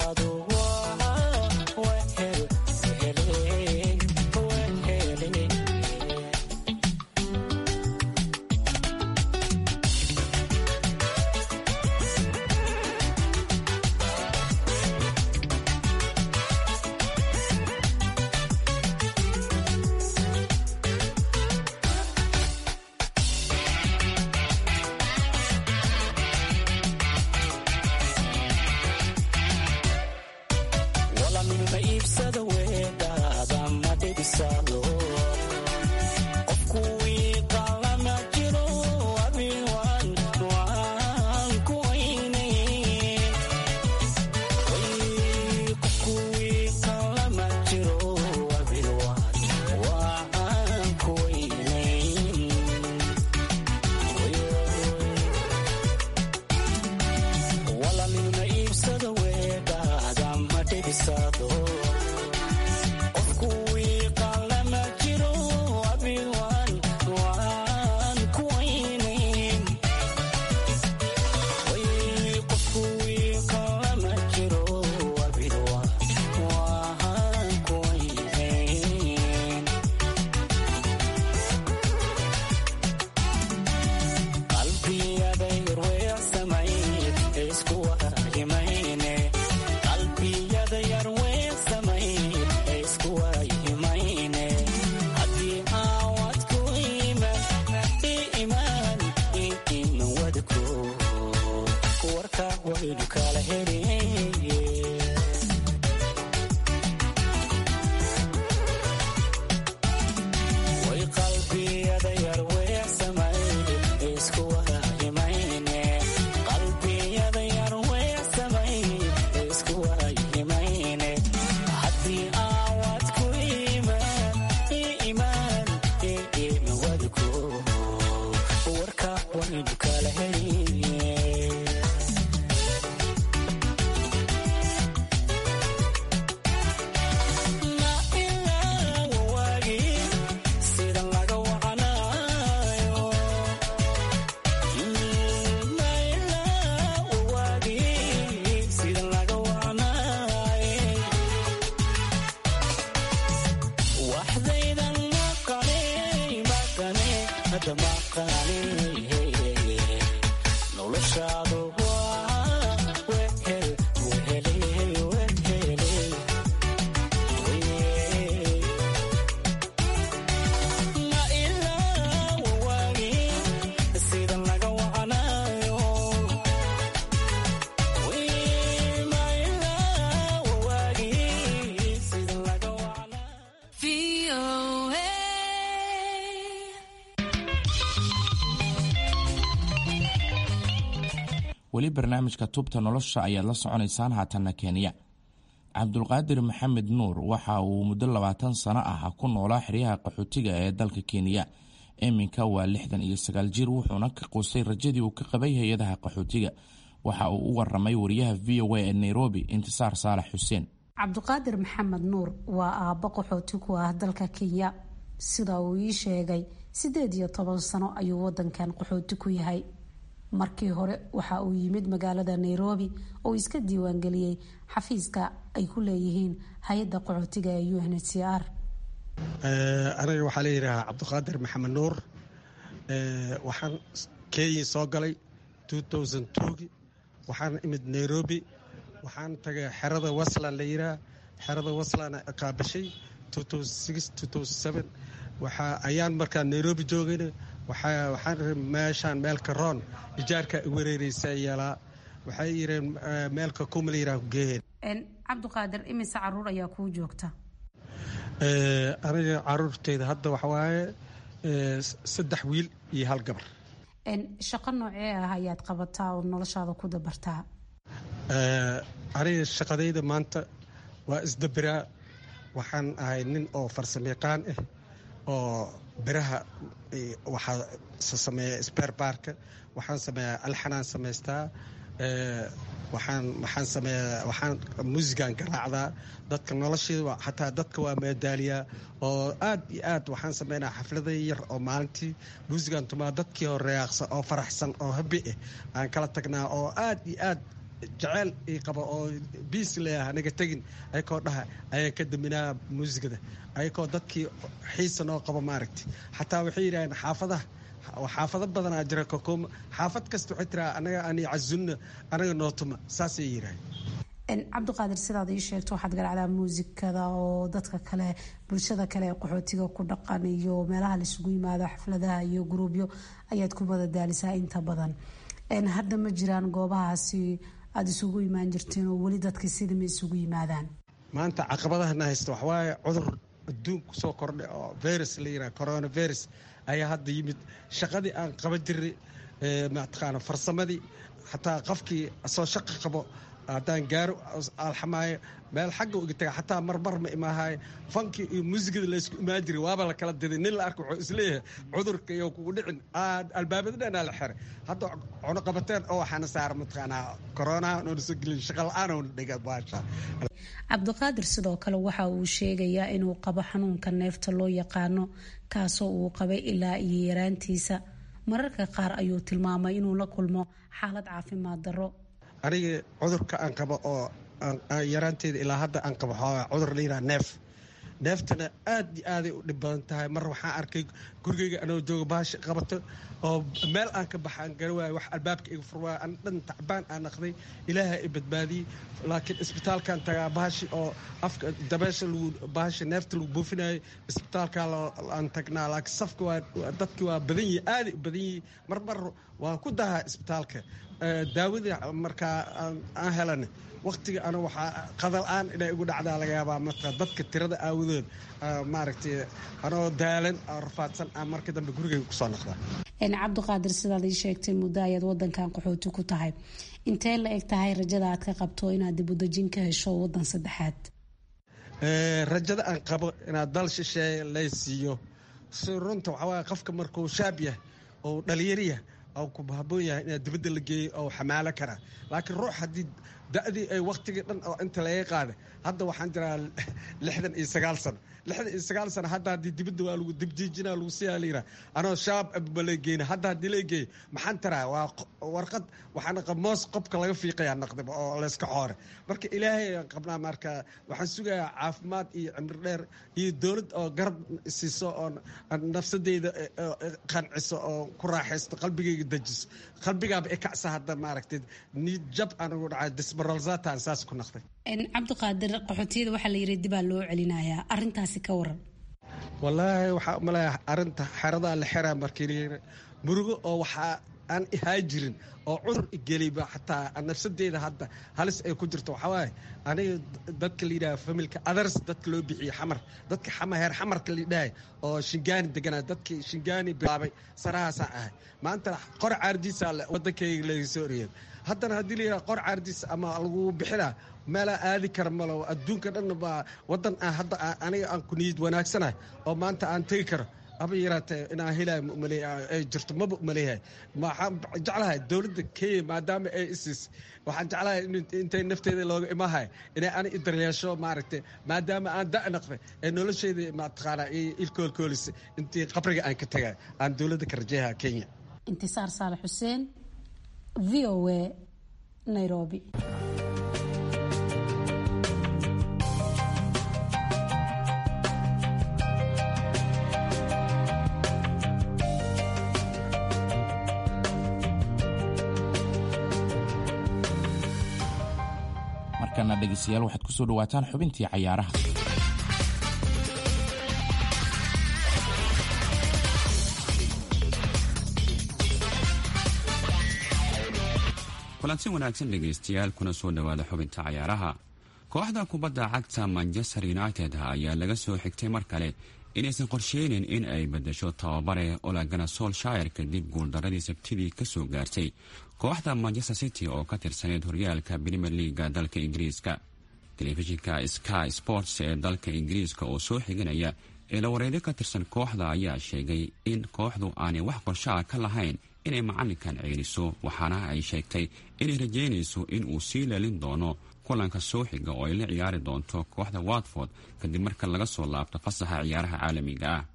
weli barnaamijka tubta nolosha ayaad la soconaysaan haatanna kenya cabdulqaadir maxamed nuur waxa uu muddo labaatan sano ah ku noolaa xeryaha qaxootiga ee dalka kenya iminka waa lixdan iyo sagaal jir wuxuuna ka quustay rajadii uu ka qabay hay-adaha qaxootiga waxa uu u waramay wariyaha v o a ee nairobi intisaar saalax xuseen cabdiqaadir maxamed nuur waa aabbo qaxooti ku ah dalka kenya sida uu ii sheegay siddeed iyo toban sano ayuu wadankan qaxooti ku yahay markii hore waxa uu yimid magaalada nairobi oo iska diiwaangeliyey xafiiska ay ku leeyihiin hay-adda qaxootiga ee u n h c r aniga waxaa layidhaahaa cabdiqaadir maxamed nuur waxaan kenya soo galay waxaan imid nairobi waxaan tagay xerada waslan la yidhaha xerada waslan qaabashay ayaan markaa nairobi joogayna waxaan meeshaan meelka roon ijaarka wareereysa yeelaa waxay yireen meelka kumala yiraa geeheen cabdiqaadir imise caruur ayaa kuu joogta aniga caruurteyda hadda waxawaaye saddex wiil iyo hal gabar shaqo noocee ah ayaad qabataa oo noloshaada ku dabartaa aniga shaqadayda maanta waa isdabiraa waxaan ahay nin oo farsamayaqaan ah oo biraha waxaa sameeya sber baarka waxaan sameeyaa alxanaan samaystaa waxaan waxaan sameeyaa waxaan muusigaan garaacdaa dadka nolosheeda xataa dadka waa meedaaliyaa oo aad iyo aad waxaan sameynaa xaflada yar oo maalintii muusigaan tumaa dadkii oo reyaaqsan oo faraxsan oo habi ah aan kala tagnaa oo aad iyo aad jaceyl ii qaba oo biis leeyaha anaga tegin ayakoo dhaha ayaan ka daminaa muusigada ayakoo dadkii xiisa noo qabo maaragti xataa waxay yidhaaheen xaafadaha xaafado badanaa jira kokooma xaafad kasta waxay tiraa anaga ani cazunna anaga nootuma saasay yidhaaheen cabdiqaadir sidaad ii sheegto waxaad garacdaa muusikada oo dadka kale bulshada kale ee qaxootiga ku dhaqan iyo meelaha laisugu yimaado xafladaha iyo guruubyo ayaad ku madadaalisaa inta badan hadda ma jiraan goobahaasi aada isugu imaan jirteen oo weli dadkii sidama isugu yimaadaan maanta caqabadahana haysta waxawaaye cudur adduunku soo kordhay oo virus la yiraha coronavirus ayaa hadda yimid shaqadii aan qaban jirnay mataqaana farsamadii xataa qofkii soo shaqo qabo haddaan gaaro alxamaayo meel xagga uga taga xataa marmar ma imaahaye fankii iyo muusigada laysku imaan jiray waaba la kala diday nin la arka wuxuu isleeyahay cudurka iyo kugu dhicin albaabada dhanaa la xiray hadda cunuqabateen oo waxaana saara mataqaanaa koronaha noona soo gelin shaqa la-aan oona dhiga baasha cabdiqaadir sidoo kale waxa uu sheegayaa inuu qabo xanuunka neefta loo yaqaano kaasoo uu qabay ilaa iyo yaraantiisa mararka qaar ayuu tilmaamay inuu la kulmo xaalad caafimaad darro aniga cudurka aan qabo oo yaraanteeda ilaa hadda aan qabo cudur la yidhaha neef neeftana aad iyo aaday u dhib badan tahay mar waxaan arkay gurigeyga anoo jooga baashi qabato oo meel aan ka baxaan gara waayo wax albaabka iga furwaaya an dhan tacbaan aan naqday ilaaha i badbaadiyey laakiin isbitaalkaan tagaa baashi oo afka dabeesha lagu baashi neefta lagu buufinayay isbitaalkaa aan tagnaa laakiin safka waa dadki waa badan yihi aaday u badan yihi mar mar waa ku dahaa isbitaalka daawadii markaa aan helana waktiga ana waxaa qadal-aan inay igu dhacdaa laga yaabaa marka dadka tirada aawadood maaragtay anoo daalan oo rafaadsan aan markii dambe gurigeyga kusoo noqdaa cabdiqaadir sidaad ii sheegtay muddo ayaad wadankan qaxooti ku tahay intee la eg tahay rajada aad ka qabto inaad dibudejin ka hesho wadan saddexaad rajada aan qabo inaad dal shisheeye lay siiyo si runta waxaa waaya qofka markuu shaab yahay oo dhalinyariyah oo ku haboon yahay inaad dibadda la geeyo oo xamaalo karaa laakiin ruux haddii da-dii ay waktigii dhan oo inta laga qaada hadda waxaan jiraa lixdan iyo sagaal sano lixdan iyo sagaal sano hadda haddii dibadda waa lagu dibjiijina lagu siyaa layidhaha anoo shaab abba la geeyna hadda haddii la geeyo maxaan taraa waa warqad waxaan qab moos qobka laga fiiqayaa naqdiba oo layska xoore marka ilaahay aan qabnaa marka waxaan sugayaa caafimaad iyo cimri dheer iyo dowlad oo garab siiso oo nafsadeyda qanciso oo ku raaxaysto qalbigeyga dejiso qalbigaaba i kacsa hadda maaragtay niid jab aan ugu dhacay disbaralzatan saas ku naqday cabdiqaadir qaxootiyada waxaa la yiri dibaa loo celinayaa arintaasi ka waran wallaahi waxaa umaleeya arinta xeradaa la xeraa markii murugo oo waxaa aan ihaa jirin oo cudur igeliba xataa nafsadeeda hadda halis ay ku jirto waxaa waaye aniga dadka la yidhaha familka others dadka loo bixiye xamar dadka heer xamarka la yidhahay oo shingaani deganaa dadkii shingaani bilaabay sarahaasaa ahay maanta qor caardiisa wadankayga laga soo oriyay haddana haddii la yidhaha qor caardiis ama lagu bixinaa meelaa aadi kara malo adduunka dhan baa wadan aan hadda aniga aan ku niyad wanaagsanahay oo maanta aan tegi karo haba yaraatee inaan helay ay jirto maba umaleeyahay waxaan jeclahay dowladda kenya maadaama ay isiis waxaan jeclahay intay nafteeda looga imahay inay ani idaryeesho maaragtay maadaama aan da' naqday ee nolosheeda mataqaanaa ilkoolkoolisa intii qabriga aan ka tagay aan dowladda ka rajeeyaha kenya intisaar saalax xuseen v o a nairobi markana dhegeystayaal waxaad ku soo dhawaataan xubintii cayaaraha kulanti wanaagsan dhegaystayaal kuna soo dhowaada xubinta cayaaraha kooxda kubadda cagta manchester united ayaa laga soo xigtay mar kale inaysan qorsheynin in ay bedesho tababare olagana solshire kadib guuldaradii sabtidii kasoo gaartay kooxda manchester city oo ka tirsaneyd horyaalka premier leaga dalka ingiriiska telefishinka sky sports ee dalka ingiriiska oo soo xiganaya eelawareedyo ka tirsan kooxda ayaa sheegay in kooxdu aanay wax qorshaha ka lahayn inay macalinkan ceeliso waxaana ay sheegtay inay rajeynayso in uu sii leelin doono kulanka soo xiga oo ay la ciyaari doonto kooxda watford kadib marka laga soo laabto fasaxa ciyaaraha caalamiga ah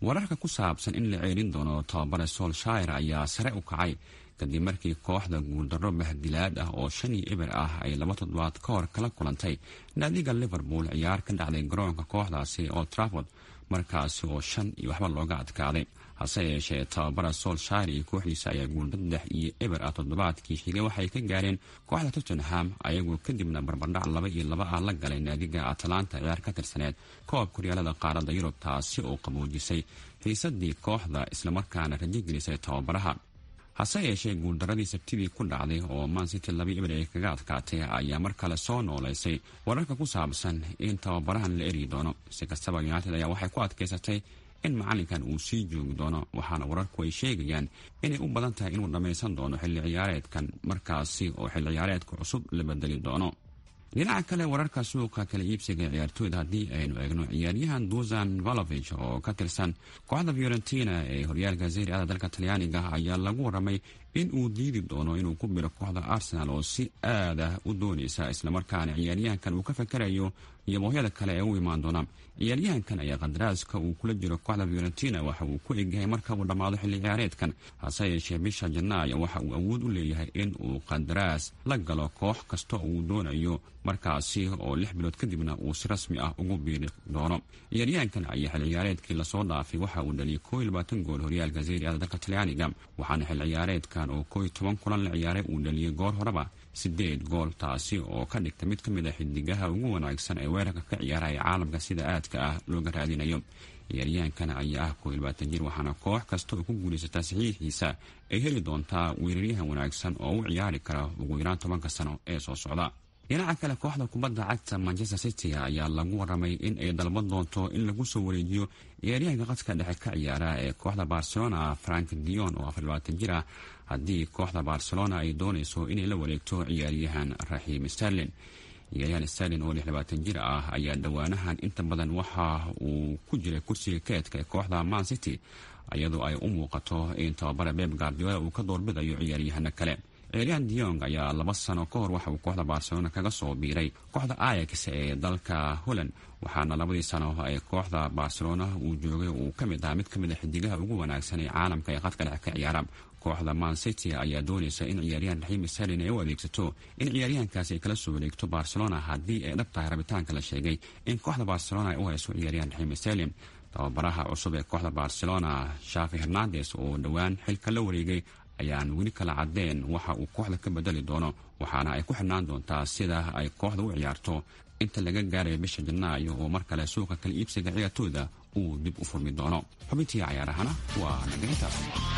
wararka ku saabsan in la ceelin doono tababare solshire ayaa sare u kacay kadib markii kooxda guuldarro bahdilaad ah oo shan iyo eber ah ay laba toddobaad ka hor kala kulantay naadiga liverpool ciyaar ka dhacday garoonka kooxdaasi oo traford markaasi oo shan iyo waxba looga adkaaday hase yeeshee tababara solshire iyo kooxdiisa ayaa guulda saddex iyo eber ah toddobaadkii xigay waxay ka gaareen kooxda tottenham ayagoo kadibna barbardhac laba iyo laba ah la galay naadiga atalanta ciyaar ka tirsaneed koobka horyaalada qaaradda yurub taasi oo qaboojisay xiisadii kooxda islamarkaana rajogelisay tababaraha hase yeeshee guuldaradii sabtidii ku dhacday oo mancity laba eber ay kaga adkaatay ayaa mar kale soo noolaysay wararka ku saabsan in tababarahan la eryi doono si kastaba united ayaa waxay ku adkaysatay in macalinkan uu sii joogi doono waxaana wararku ay sheegayaan inay u badan tahay inuu dhammaysan doono xilli ciyaareedkan markaasi oo xilli ciyaareedka cusub la bedeli doono dhinaca kale wararka suuqa kala iibsiga ciyaartooyda haddii aynu eegno ciyaaryahan dusan valovich oo ka tirsan kooxda fiorentina ee horyaalka serie ada dalka talyaaniga ayaa lagu waramay in uu diidi doono inuu ku biro kooxda arsenal oo si aad ah u doonaysa islamarkaana ciyaaryahankan uu ka fakarayo iyo boohyada kale ee u imaan doona ciyaaryahankan ayaa qadaraaska uu kula jiro kooxda fiorentina waxa uu ku egyahay marka uu dhammaado xilli ciyaareedkan hase yeeshee bisha janaayo waxa uu awood u leeyahay in uu qandaraas la galo koox kasta uu doonayo markaasi oo lix bilood kadibna uu si rasmi ah ugu biiri doono ciyaaryahankan ayaa xilli ciyaareedkii lasoo dhaafay waxa uu dhaliyay koo iyo labaatan gool horyaalka serie ada dalka talyaaniga waxaana xilli ciyaareedkan oo koo iyo toban kulan la ciyaaray uu dhaliyay goor horeba sideed gool taasi oo ka dhigta mid ka mid a xidigaha ugu wanaagsan ee weerarka ka ciyaara ee caalamka sida aadka ah looga raadinayo ciyaaryahankan ayaa ah koo iyo labaatan jir waxaana koox kasta oo ku guulaysataa saxiixiisa ay heli doontaa weeraryahan wanaagsan oo u ciyaari kara ugu yaraan tobanka sano ee soo socda dhinaca kale kooxda kubadda cagta manchester city ayaa lagu waramay in ay dalban doonto in lagu soo wareejiyo ciyaaryahanka qadka dhexe ka ciyaara ee kooxda barcelona frank dion oo afar labaatan jir ah haddii kooxda barcelona ay doonayso inay la wareegto ciyaaryahan raxiim sterlin ciyaaryahan sterlin oo lix labaatan jir ah ayaa dhowaanahan inta badan waxa uu ku jiray kursiga keedka ee kooxda man city iyadoo ay u muuqato in tababara beb guardiola uu ka doorbidayo ciyaaryahano kale ciyaaryahan diong ayaa laba sano ka hor waxa uu kooxda barcelona kaga soo biiray kooxda ayax ee dalka holland waxaana labadii sano ee kooxda barcelona uu joogay uu ka mid ahaa mid ka mid a xidigaha ugu wanaagsan ee caalamka ee qadka dhexe ka ciyaara kooxda man city ayaa doonaysa in ciyaaryahan raxiim sterlin ay u adeegsato in ciyaaryahankaasi ay kala soo wareegto barcelona haddii ay dhab tahay rabitaanka la sheegay in kooxda barcelona ay u hayso ciyaaryahan raxiim sterlin tababaraha cusub ee kooxda barcelona shafi hernandes oo dhowaan xilka la wareegay ayaan weli kala cadeen waxa uu kooxda ka bedeli doono waxaana ay ku xidhnaan doontaa sida ay kooxda u ciyaarto inta laga gaarayo bisha janaayo oo mar kale suuqa kala iibsiga ciyaartooyda uu dib u furmi doono xubintii cayaarahana waa nagaintaas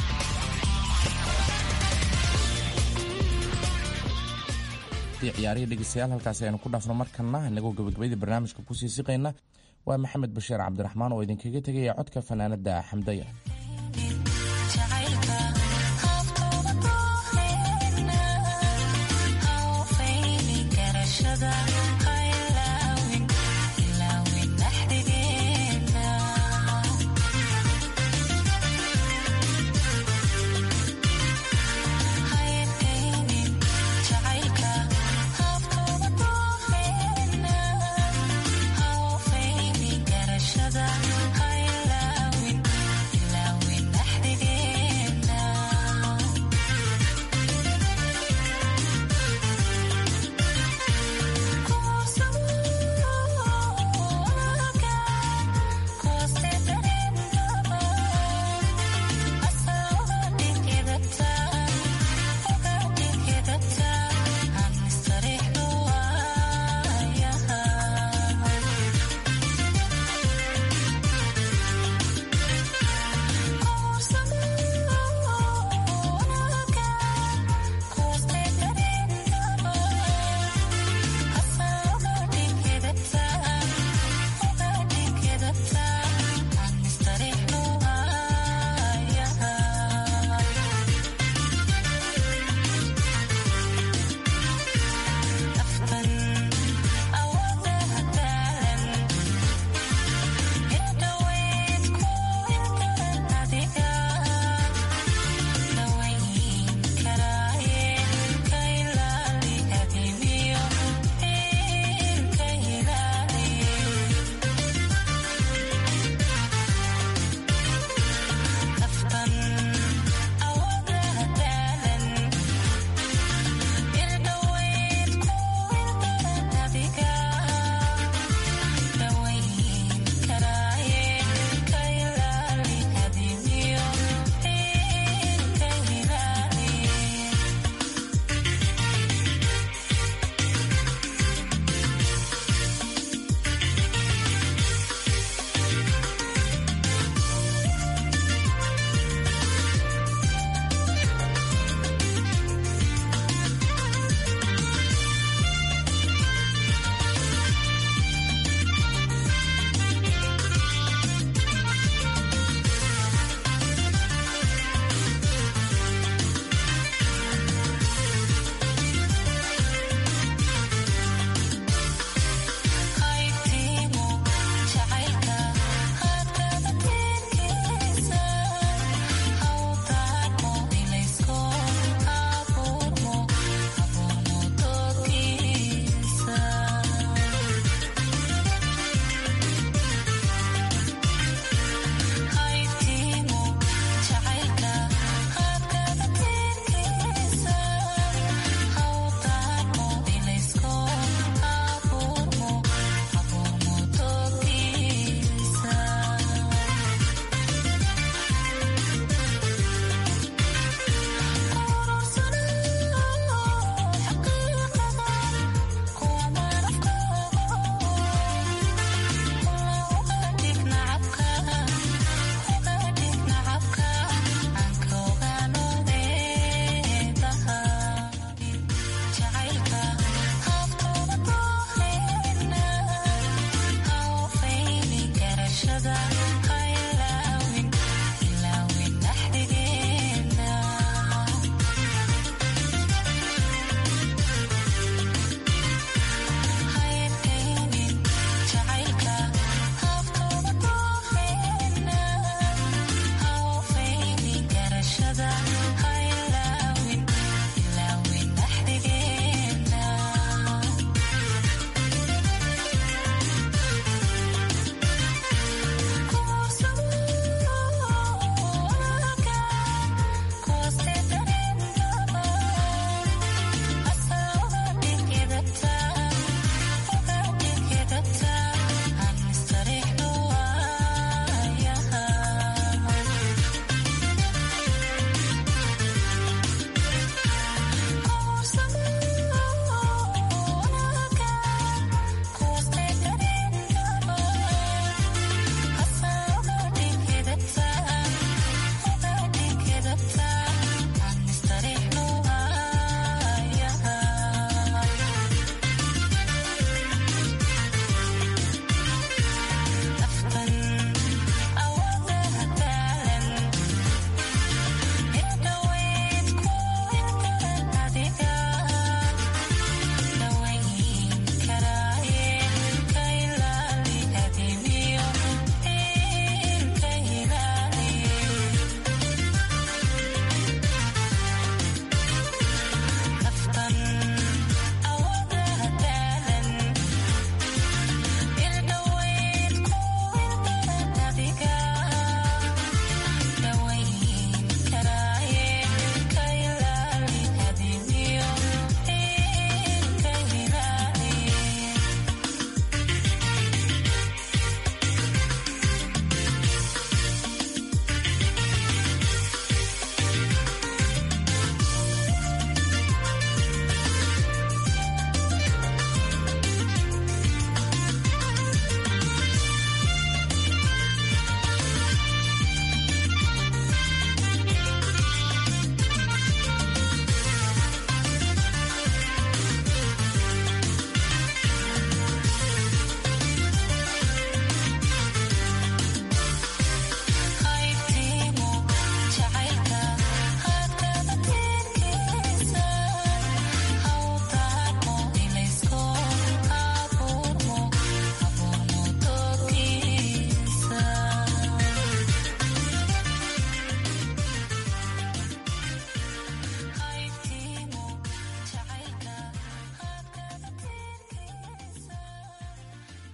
ciyaarihii dhegeystayaal halkaasi aynu ku dhaafno markana inagoo gabagabadii barnaamijka kusii siqayna waa maxamed bashiir cabdiraxmaan oo idinkaga tegaya codka fanaanada xamdaya